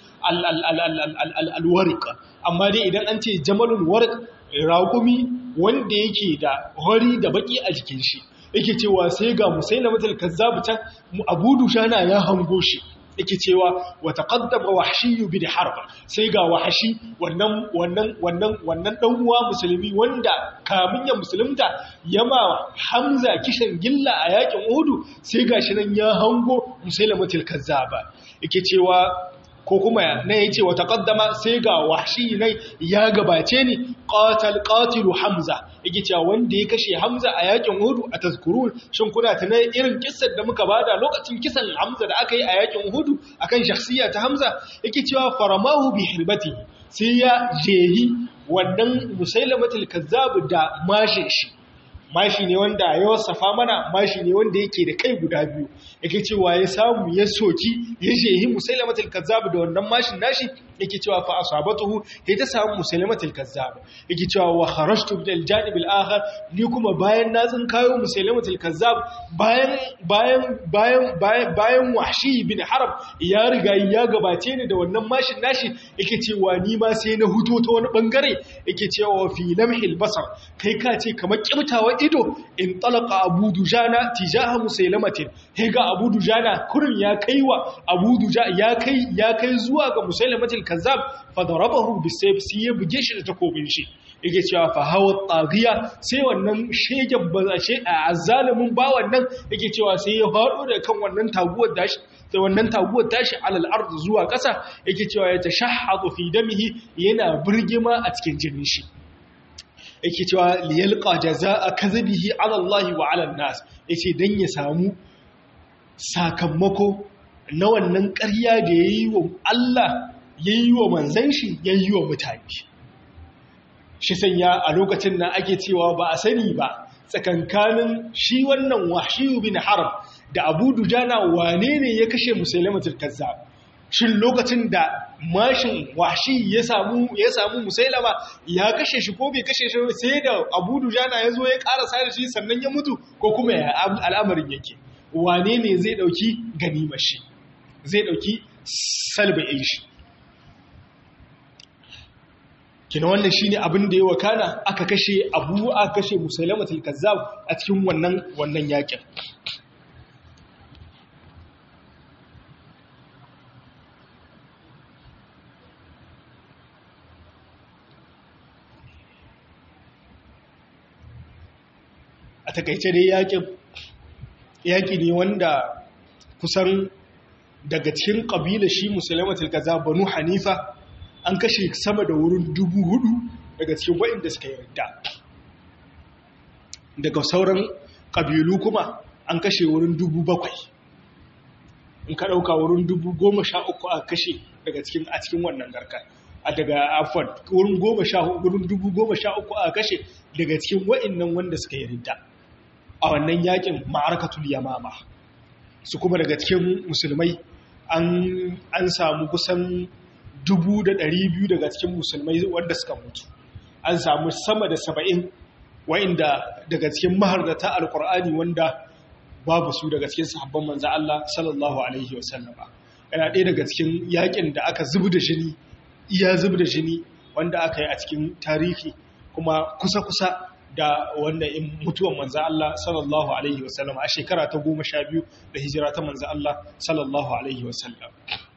alwarik amma dai idan an ce jamalul warik raƙumi wanda yake da hori da baki a jikin shi yake cewa sai ga musaina matal kazzabu can abu dushana ya hango shi yake cewa wa taqaddama wahshi bi harb sai ga wahshi wannan wannan wannan wannan dan uwa musulmi wanda kamin ya musulunta yama hamza kishin gilla a yakin uhud sai gashi nan ya hango musailamatul kazzaba yake cewa ko kuma na ya ce wata ƙaddama sai ga washi nai ya gabace ni ƙatal ƙatilu hamza yake cewa wanda ya kashe hamza a yakin hudu a tazkurun shin kuna tana irin kissar da muka bada lokacin kisan hamza da aka yi a yakin hudu akan shakhsiya ta hamza yake cewa faramahu bi hirbati sai ya jehi wannan musailamatul kazzab da mashin shi mashi ne wanda ya wasafa mana mashi ne wanda yake da kai guda biyu yake cewa ya samu ya soki ya shehi musailamatul kazzab da wannan mashin nashi yake cewa fa asabatuhu sai ta samu musailamatul kazzab yake cewa wa kharajtu bil janib al akhar ni kuma bayan na tsin kayo musailamatul kazzab bayan bayan bayan bayan bayan wahshi bin harb ya riga ya gabace ni da wannan mashin nashi yake cewa ni ma sai na huto ta wani bangare yake cewa fi lamhil basar kai ka ce kamar kibtawa ido in talaka abu dujana tijaha musailamatin he ga abu dujana kurin ya kaiwa abu duja ya kai ya kai zuwa ga musailamatil kazzab fa darabahu bisayf sai ya buge shi da takobin shi yake cewa fa hawa taghiya sai wannan shegen bazashe a azzalimin ba wannan yake cewa sai ya fado da kan wannan taguwar dashi da wannan taguwar tashi alal ard zuwa ƙasa yake cewa ya tashahhadu fi damihi yana burgima a cikin jinin shi yake cewa liyalqa jazaa kadhibihi ala Allah wa ala nas yace dan ya samu sakamako na wannan ƙarya da yayi wa Allah yayi wa manzon shi yayi wa mutane shi sanya a lokacin nan ake cewa ba a sani ba tsakankanin shi wannan wahshiyu bin harb da abu dujana wane ne ya kashe musailamatul kazzab shin lokacin da mashin washi ya samu ya samu musailama ya kashe shi ko bai kashe shi sai da abu dujana ya zo ya karasa da shi sannan ya mutu ko kuma ya al'amarin yake wane ne zai dauki ganimar shi zai dauki salba'in shi kina wannan shine abin da ya wakana aka kashe abu aka kashe musailamatul kazzab a cikin wannan wannan yakin a takaice dai yakin yaki ne wanda kusan daga cikin kabila shi musulmatul kaza banu hanifa an kashe sama da wurin dubu hudu daga cikin waɗanda suka yarda daga sauran ƙabilu kuma an kashe wurin dubu bakwai in ka ɗauka wurin dubu goma sha uku a kashe daga cikin a cikin wannan garka a daga afon wurin goma sha wurin dubu goma sha uku a kashe daga cikin waɗannan wanda suka yarda a wannan yakin ma'arakatul yamama su kuma daga cikin musulmai an samu kusan dubu da ɗari biyu daga cikin musulmai wanda suka mutu an samu sama da saba'in wa'inda daga cikin mahardata alkur'ani wanda babu su daga cikin sahabban manza Allah sallallahu alaihi wasallama yana ɗaya daga cikin yakin da aka zubu da jini iya zubu da jini wanda aka yi a cikin tarihi kuma kusa-kusa da wanda in mutuwan manza Allah sallallahu alaihi wasallam a shekara ta goma sha biyu da hijira ta manza Allah sallallahu alaihi wasallam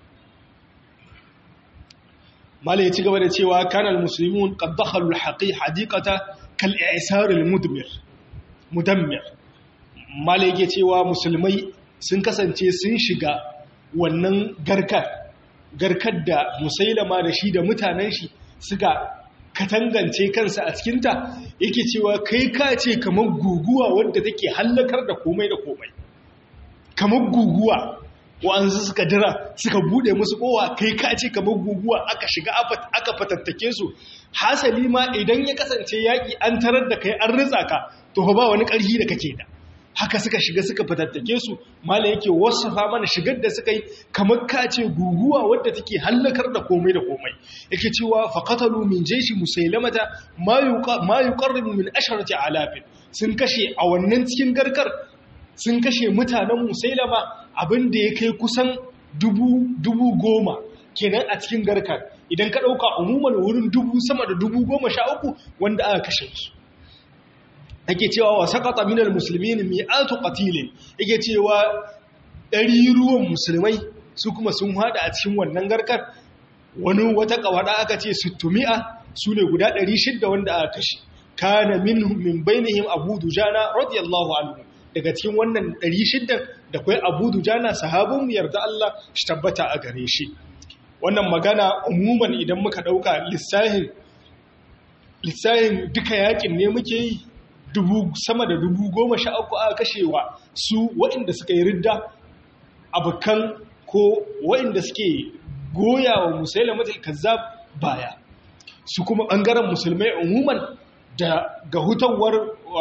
mala ya ci gaba da cewa kanal musulmin qaddakhalu alhaqi hadiqata kal i'sar almudmir mudammir mala yake cewa musulmai sun kasance sun shiga wannan garkar garkar da musailama da shi da mutanen shi suka katangance kansa a cikinta yake cewa kai ka ce kamar guguwa wadda take hallakar da komai da komai kamar guguwa wa'ansu suka dira suka bude musu kowa kai ka ce kamar guguwa aka shiga aka fatattake su hasali ma idan ya kasance yaƙi an tarar da kai an ritsa ka to ba wani ƙarfi da kake da haka suka shiga suka fatattake su mala yake wasafa mana shigar da suka yi kamar ka ce guguwa wadda take hallakar da komai da komai yake cewa faqatalu min jayshi musailamata ma ma yuqarribu min asharati alafin sun kashe a wannan cikin garkar sun kashe mutanen musailama abin da ya kai kusan dubu dubu goma kenan a cikin garkar idan ka dauka umuman wurin dubu sama da dubu goma sha uku wanda aka kashe su ake cewa wa sakata minal muslimin mi'atu qatilin yake cewa ɗari ruwan musulmai su kuma sun hada a cikin wannan garkar wani wata kawada aka ce sittumi'a su ne guda 600 wanda aka kashe kana minhum min bainihim abu dujana radiyallahu anhu daga cikin wannan 600 da kai abu dujana sahabin yarda Allah shi tabbata a gare shi wannan magana umuman idan muka dauka lissahin lissahin duka yakin ne muke yi dubu sama da dubu goma sha uku aka kashewa su waɗanda suka yi ridda abokan ko waɗanda suke goya wa musaila matal kazzab baya su kuma ɓangaren musulmai umuman da ga hutawar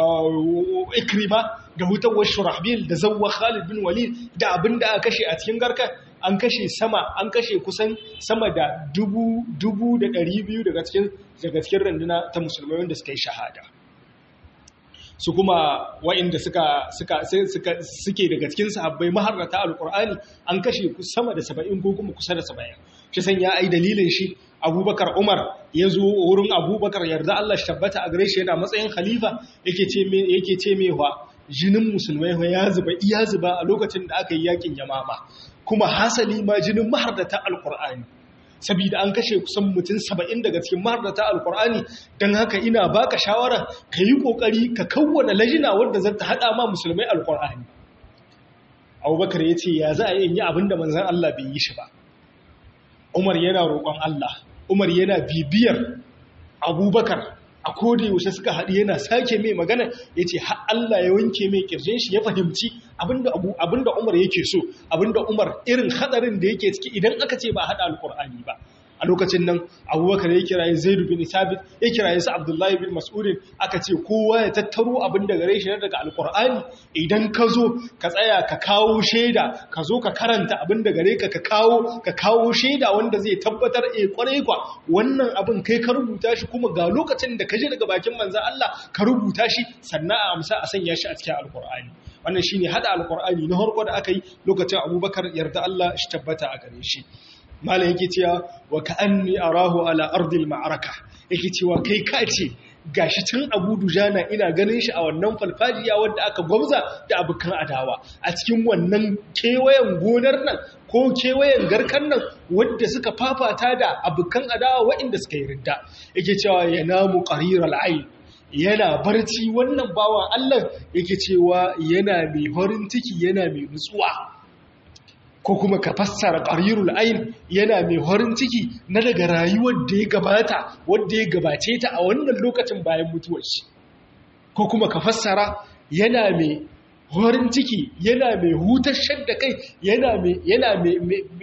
ikrima da hutawar shurahbil da zawwa khalid bin walid da abin da aka kashe a cikin garkar an kashe sama an kashe kusan sama da dubu dubu da ɗari biyu daga cikin daga cikin randuna ta musulmai wanda suka yi shahada su kuma wa'inda suka suka suke daga cikin sahabbai maharrata alqur'ani an kashe sama da 70 ko kuma kusa da 70 shi san ya ai dalilin shi abubakar umar ya zo wurin abubakar yarda Allah shi tabbata a gare shi yana matsayin khalifa yake ce me yake ce me wa jinin musulmai ya zuba iya zuba a lokacin da aka yi yakin yamama kuma hasali ma jinin maharrata alqur'ani saboda an kashe kusan mutum saba'in daga cikin maharata alkur'ani don haka ina baka shawara ka yi ƙoƙari ka kawwana lajina wadda zan ta haɗa ma musulmai alkur'ani abubakar ya ce ya za a yi abin da manzan Allah bai yi shi ba umar yana roƙon Allah umar yana bibiyar abubakar a koda yaushe suka haɗu yana sake mai magana ya ce Allah ya wanke mai ƙirjin shi ya fahimci abinda Umar yake so abinda Umar irin hadarin da yake ciki idan aka ce ba a haɗa alƙur'ani ba a lokacin nan abubakar ya kiraye zaidu bin sabit ya kiraye su abdullahi bin mas'udin aka ce kowa ya tattaro abin da gare shi na daga alkur'ani idan ka zo ka tsaya ka kawo shaida ka zo ka karanta abin da gare ka ka kawo ka kawo shaida wanda zai tabbatar eh kwarai kwa wannan abin kai ka rubuta shi kuma ga lokacin da ka je daga bakin manzon Allah ka rubuta shi sannan a amsa a sanya shi a cikin alkur'ani wannan shine hada alkur'ani na farko da aka yi lokacin abubakar yarda Allah shi tabbata a gare shi malam yake cewa wa ka'anni arahu ala ardil ma'araka yake cewa kai ka ce gashi tun Abu Dujana ina ganin shi a wannan falfajiya wanda aka gwamza da abukan adawa a cikin wannan kewayen gonar nan ko kewayen garkan nan wanda suka fafata da abukan adawa waɗanda suka yi ridda yake cewa ya namu qariral ayn yana barci wannan bawan Allah yake cewa yana mai horin ciki yana mai nutsuwa ko kuma ka fassara qarirul ayn yana mai horin ciki na daga rayuwar da ya gabata wanda ya gabace ta a wannan lokacin bayan mutuwar shi ko kuma ka fassara yana mai horin ciki yana mai hutashar da kai yana mai yana mai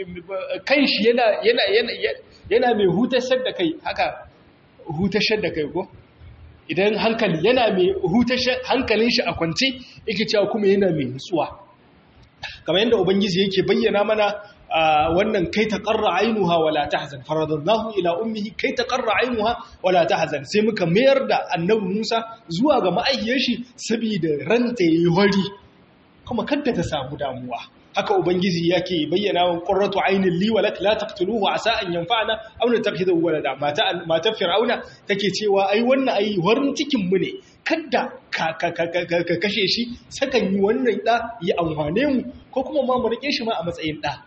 kan shi yana yana yana yana mai hutashar da kai haka hutashar da kai ko idan hankali yana mai hutashar hankalin shi a kwance yake cewa kuma yana mai nutsuwa kamar yadda ubangiji yake bayyana mana wannan kai ta qarra ainuha wala tahzan faradallahu ila ummihi kai ta qarra ainuha wala tahzan sai muka mayar da annabi Musa zuwa ga ma'ayyar shi saboda ranta yayi hori kuma kanta ta samu damuwa haka ubangiji yake bayyana wa qurratu aynin li walak la taqtuluhu asa an yanfa'ana aw natakhidahu walada mata mata fir'auna take cewa ai wannan ai horin cikin mu ne kada ka kashe shi sakan yi wannan da ya amfane mu ko kuma ma mu rike shi ma a matsayin da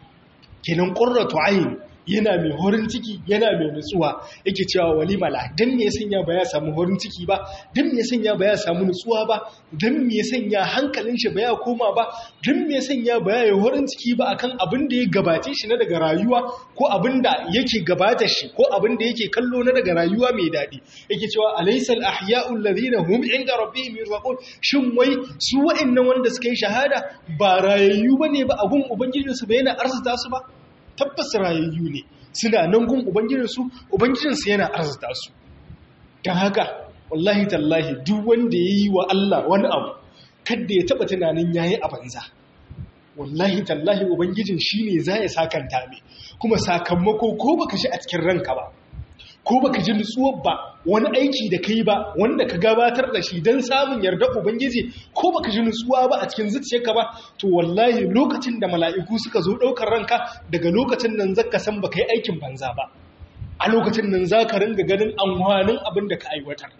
kenan qurratu ayn yana mai horin ciki yana mai nutsuwa yake cewa walimala dan me ya sanya ba ya samu horin ciki ba dan me ya sanya ba ya samu nutsuwa ba dan me ya sanya hankalin shi ba ya koma ba dan me ya sanya ba ya yi horin ciki ba akan abin da ya gabace shi na daga rayuwa ko abin da yake gabata shi ko abin da yake kallo na daga rayuwa mai daɗi yake cewa alaysal ahya'u alladhina hum inda rabbihim yurzaqun shin wai su wa'annan wanda suka yi shahada ba rayayyu bane ba a gun ubangijinsu ba yana arzuta su ba tabbas rayayyu ne suna nan gun ubangijinsu ubangijinsu yana arzuta su don haka wallahi tallahi duk wanda ya yi wa Allah wani abu kadda ya taba tunanin ya yi a banza wallahi tallahi ubangijin shi ne za ya sakanta mai kuma sakamako ko baka shi a cikin ranka ba ko baka ji nutsuwar ba wani aiki da kai ba wanda ka gabatar da shi don samun yarda ubangiji ko baka ji nutsuwa ba a cikin zuciyarka ba to wallahi lokacin da mala'iku suka zo ɗaukar ranka daga lokacin nan zaka san baka yi aikin banza ba a lokacin nan za ka ringa ganin amfanin abin da ka aiwatar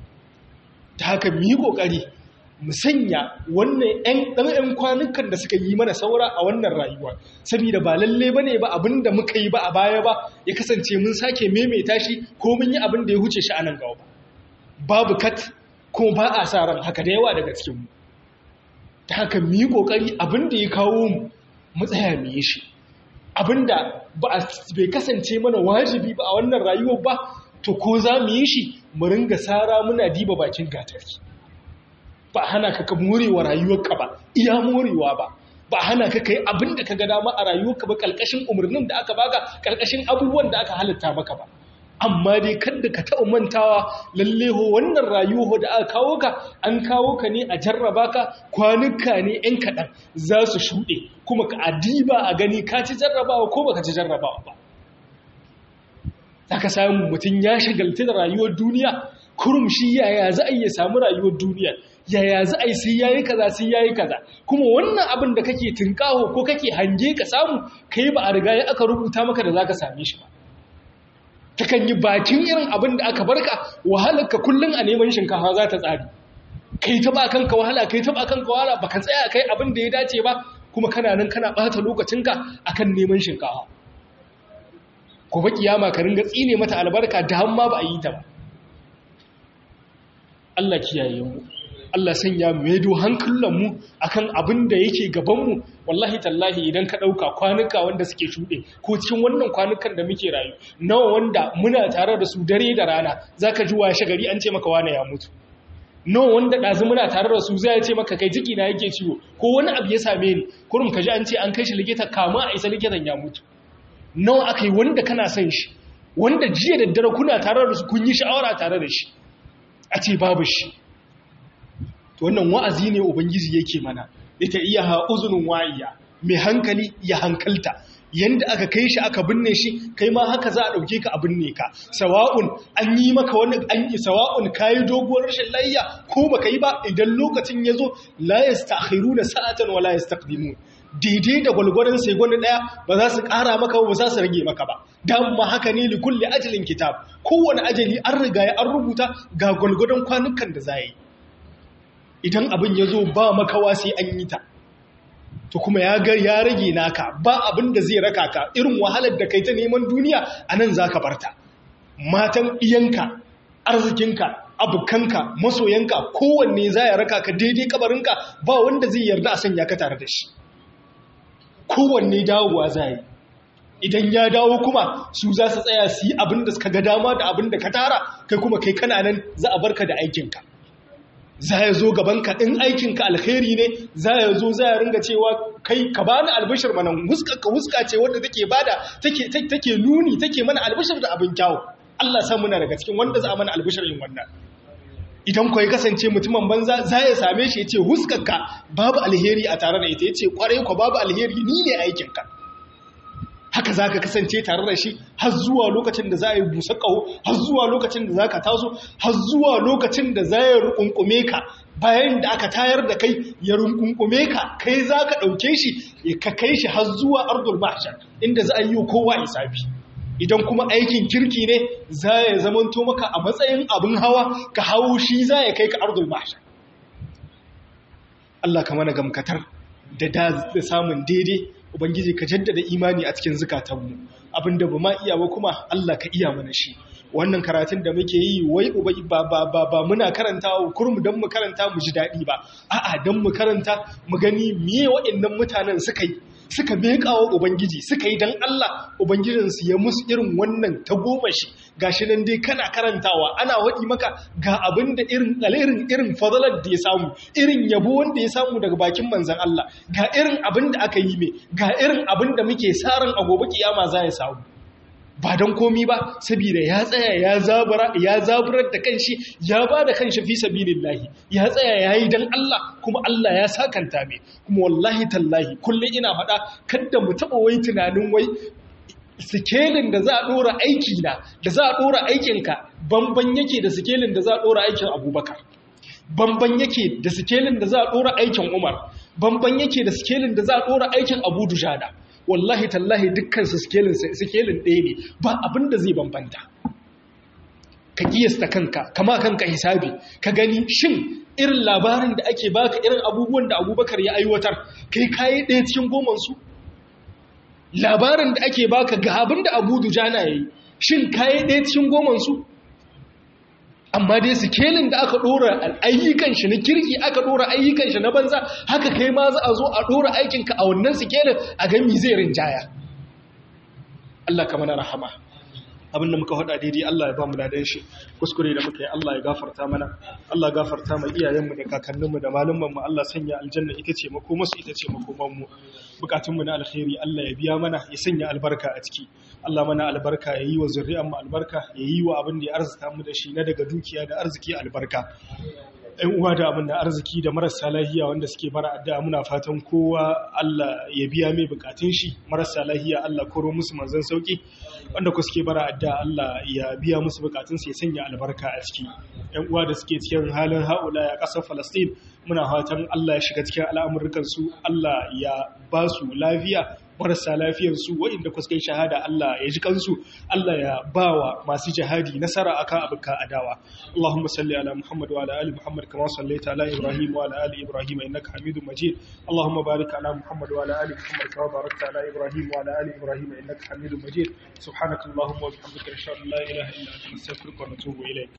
ta haka mu yi ƙoƙari mu sanya wannan ɗan ɗan kwanukan da suka yi mana saura a wannan rayuwa saboda ba lalle bane ba abin da muka yi ba a baya ba ya kasance mun sake maimaita shi ko mun yi abin da ya huce shi a nan gaba babu kat ko ba a sa ran haka da yawa daga cikin mu ta haka mu yi kokari abin da ya kawo mu mu tsaya mu yi shi abin da ba bai kasance mana wajibi ba a wannan rayuwar ba to ko za mu yi shi mu ringa sara muna diba bakin gatarki ba hana ka ka morewa rayuwarka ba iya morewa ba ba hana ka kai abin da ka ga dama a rayuwarka ba kalkashin umarnin da aka baka kalkashin abubuwan da aka halitta maka ba amma dai kada ka taɓa mantawa lalle ho wannan rayuwa da aka kawo ka an kawo ka ne a jarraba ka kwanuka ne yan kaɗan za su shuɗe kuma ka adiba a gani ka ci jarrabawa ko baka ci jarrabawa ba za ka samu mutum ya shagalta da rayuwar duniya kurum shi yaya za a iya samu rayuwar duniya yaya za a yi sai yayi kaza sai yayi kaza kuma wannan abin da kake tunkaho ko kake hange ka samu kai ba a riga ya aka rubuta maka da zaka same shi ba takan yi bakin irin abin da aka barka wahalar ka kullun a neman shinkafa za ta tsari kai ta ba kanka wahala kai ta ba kanka wahala baka tsaya kai abin da ya dace ba kuma kana nan kana bata lokacinka akan neman shinkafa gobe kiyama ka ringa tsine mata albarka da hamma ba a yi ta ba Allah kiyaye mu Allah sanya mu yado hankulanmu akan abin da yake gabanmu wallahi tallahi idan ka ɗauka kwanuka wanda suke shuɗe ko cikin wannan kwanukan da muke rayu nawa wanda muna tare da su dare da rana za ka ji washe gari an ce maka wane ya mutu nawa wanda ɗazu muna tare da su zai ce maka kai jiki na yake ciwo ko wani abu ya same ni kurum ka ji an ce an kai shi likita kama a isa likitan ya mutu nawa aka yi wanda kana son shi wanda jiya da dare kuna tare da su kun yi sha'awara tare da shi a ce babu shi to wannan wa'azi ne ubangiji yake mana ita iya ha uzunin wa'iya mai hankali ya hankalta yanda aka kai shi aka binne shi kai ma haka za a dauke ka a binne ka sawa'un an yi maka wani an yi sawa'un kayi doguwar rashin layya ko baka yi ba idan lokacin yazo la yastakhiruna sa'atan wala yastaqdimun daidai da gwalgwarin sai gwani daya ba za su kara maka ba za su rage maka ba dan ma haka ne li kulli ajalin kitab kowane ajali an riga ya an rubuta ga gwalgwadon kwanukan da za yi idan abin ya zo ba makawa sai an yi ta to kuma ya ga ya rage naka ba abin da zai raka ka irin wahalar da kai ta neman duniya a nan za ka barta matan iyanka arzikinka abukanka masoyanka kowanne za ya raka ka daidai kabarinka ba wanda zai yarda a sanya ka tare da shi kowanne dawowa za yi idan ya dawo kuma su za su tsaya su yi abin da suka ga dama da abin da ka tara kai kuma kai kana nan za a barka da aikinka za ya zo gabanka in aikinka alkhairi ne za ya zo za ya ringa cewa kai ka bani albishir mana ka huska ce wanda take bada take take nuni take mana albishir da abin kyawu Allah sa muna daga cikin wanda za a mana albishir yin wannan idan kwa kasance mutumin banza za ya same shi ya ce huskarka babu alheri a tare da ita ya ce kwarai kwa babu alheri ni ne aikinka haka za ka kasance tare da shi har zuwa lokacin da za a yi busa ƙaho har zuwa lokacin da za ka taso har zuwa lokacin da za ya rukunkume ka bayan da aka tayar da kai ya rukunkume ka kai za ka ɗauke shi ya ka kai shi har zuwa ardul mahshar inda za a yi kowa isabi idan kuma aikin kirki ne za ya zamanto maka a matsayin abin hawa ka hawo shi za ya kai ka ardul mahshar Allah ka mana gamkatar da da samun daidai Ubangiji ka jaddada imani a cikin zukatanmu abinda ba ma iya ba kuma Allah ka iya mana shi wannan karatun da muke yi wai ba ba ba ba muna karanta kurmu don mu karanta mu ji daɗi ba a'a don mu karanta mu gani miye waɗannan mutanen suka yi suka meka wa ubangiji suka yi don Allah ubangijinsu ya musu irin wannan ta goma shi gashi nan dai kana karantawa ana waɗi maka ga abin da irin irin irin fadalar da ya samu irin yabo wanda ya samu daga bakin manzan Allah ga irin abin da aka yi mai ga irin abin da muke saran a gobe kiyama za ya samu ba don komi ba saboda ya tsaya ya zabura ya zaburar da kanshi ya ba da kanshi fi sabilillahi ya tsaya yayi dan Allah kuma Allah ya sakanta mai kuma wallahi tallahi kullum ina faɗa kada mu taɓa wai tunanin wai sikelin da za a ɗora aiki na da za a ɗora aikinka bamban yake da sikelin da za a ɗora aikin abubakar bamban yake da sikelin da za a ɗora aikin umar bamban yake da sikelin da za a ɗora aikin abu dujada wallahi tallahi dukkan su sikelin ɗaya ne ba abin da zai bambanta ka kiyasta kanka kama kanka hisabi ka gani shin irin labarin da ake baka irin abubuwan da abubakar ya aiwatar kai kayi ɗaya cikin gomansu labarin da ake baka ga abin da abu dujana ya yi shin kayi ɗaya cikin gomansu amma dai sikelin da aka ɗora ayyukan shi na kirki aka ɗora ayyukan shi na banza haka kai ma za a zo a ɗora aikinka a wannan sikelin a gami zai rinjaya Allah ka mana rahama abin da muka faɗa daidai Allah ya ba mu ladan shi kuskure da muka yi Allah ya gafarta mana Allah gafarta mai iyayenmu da kakanninmu da malumanmu Allah sanya aljanna ita ce makomarsu ita ce makomanmu bukatunmu na alkhairi Allah ya biya mana ya sanya albarka a ciki Allah mana albarka ya yi wa zuri'anmu albarka ya yi wa abin da ya arzuta mu da shi na daga dukiya da arziki albarka ‘yan uwa da abin da arziki da marasa lahiya wanda suke bara addu'a muna fatan kowa Allah ya biya mai bukatun shi marasa lahiya Allah koro musu manzan sauki wanda ku suke bara addu'a Allah ya biya musu bukatun su ya sanya albarka a ciki ‘yan uwa da suke cikin halin haula ya ƙasar Falastin muna fatan Allah ya shiga cikin al'amurkan su Allah ya ba su lafiya marasa lafiyarsu waɗanda kusa kai shahada Allah ya ji kansu Allah ya bawa masu jihadi nasara akan abuka adawa Allahumma salli ala Muhammad wa ala ali Muhammad kama sallaita ala Ibrahim wa ala ali Ibrahim innaka Hamidum Majid Allahumma barik ala Muhammad wa ala ali Muhammad kama barakta ala Ibrahim wa ala ali Ibrahim innaka Hamidum Majid subhanakallahumma wa bihamdika ashhadu an la ilaha illa anta astaghfiruka wa atubu ilayk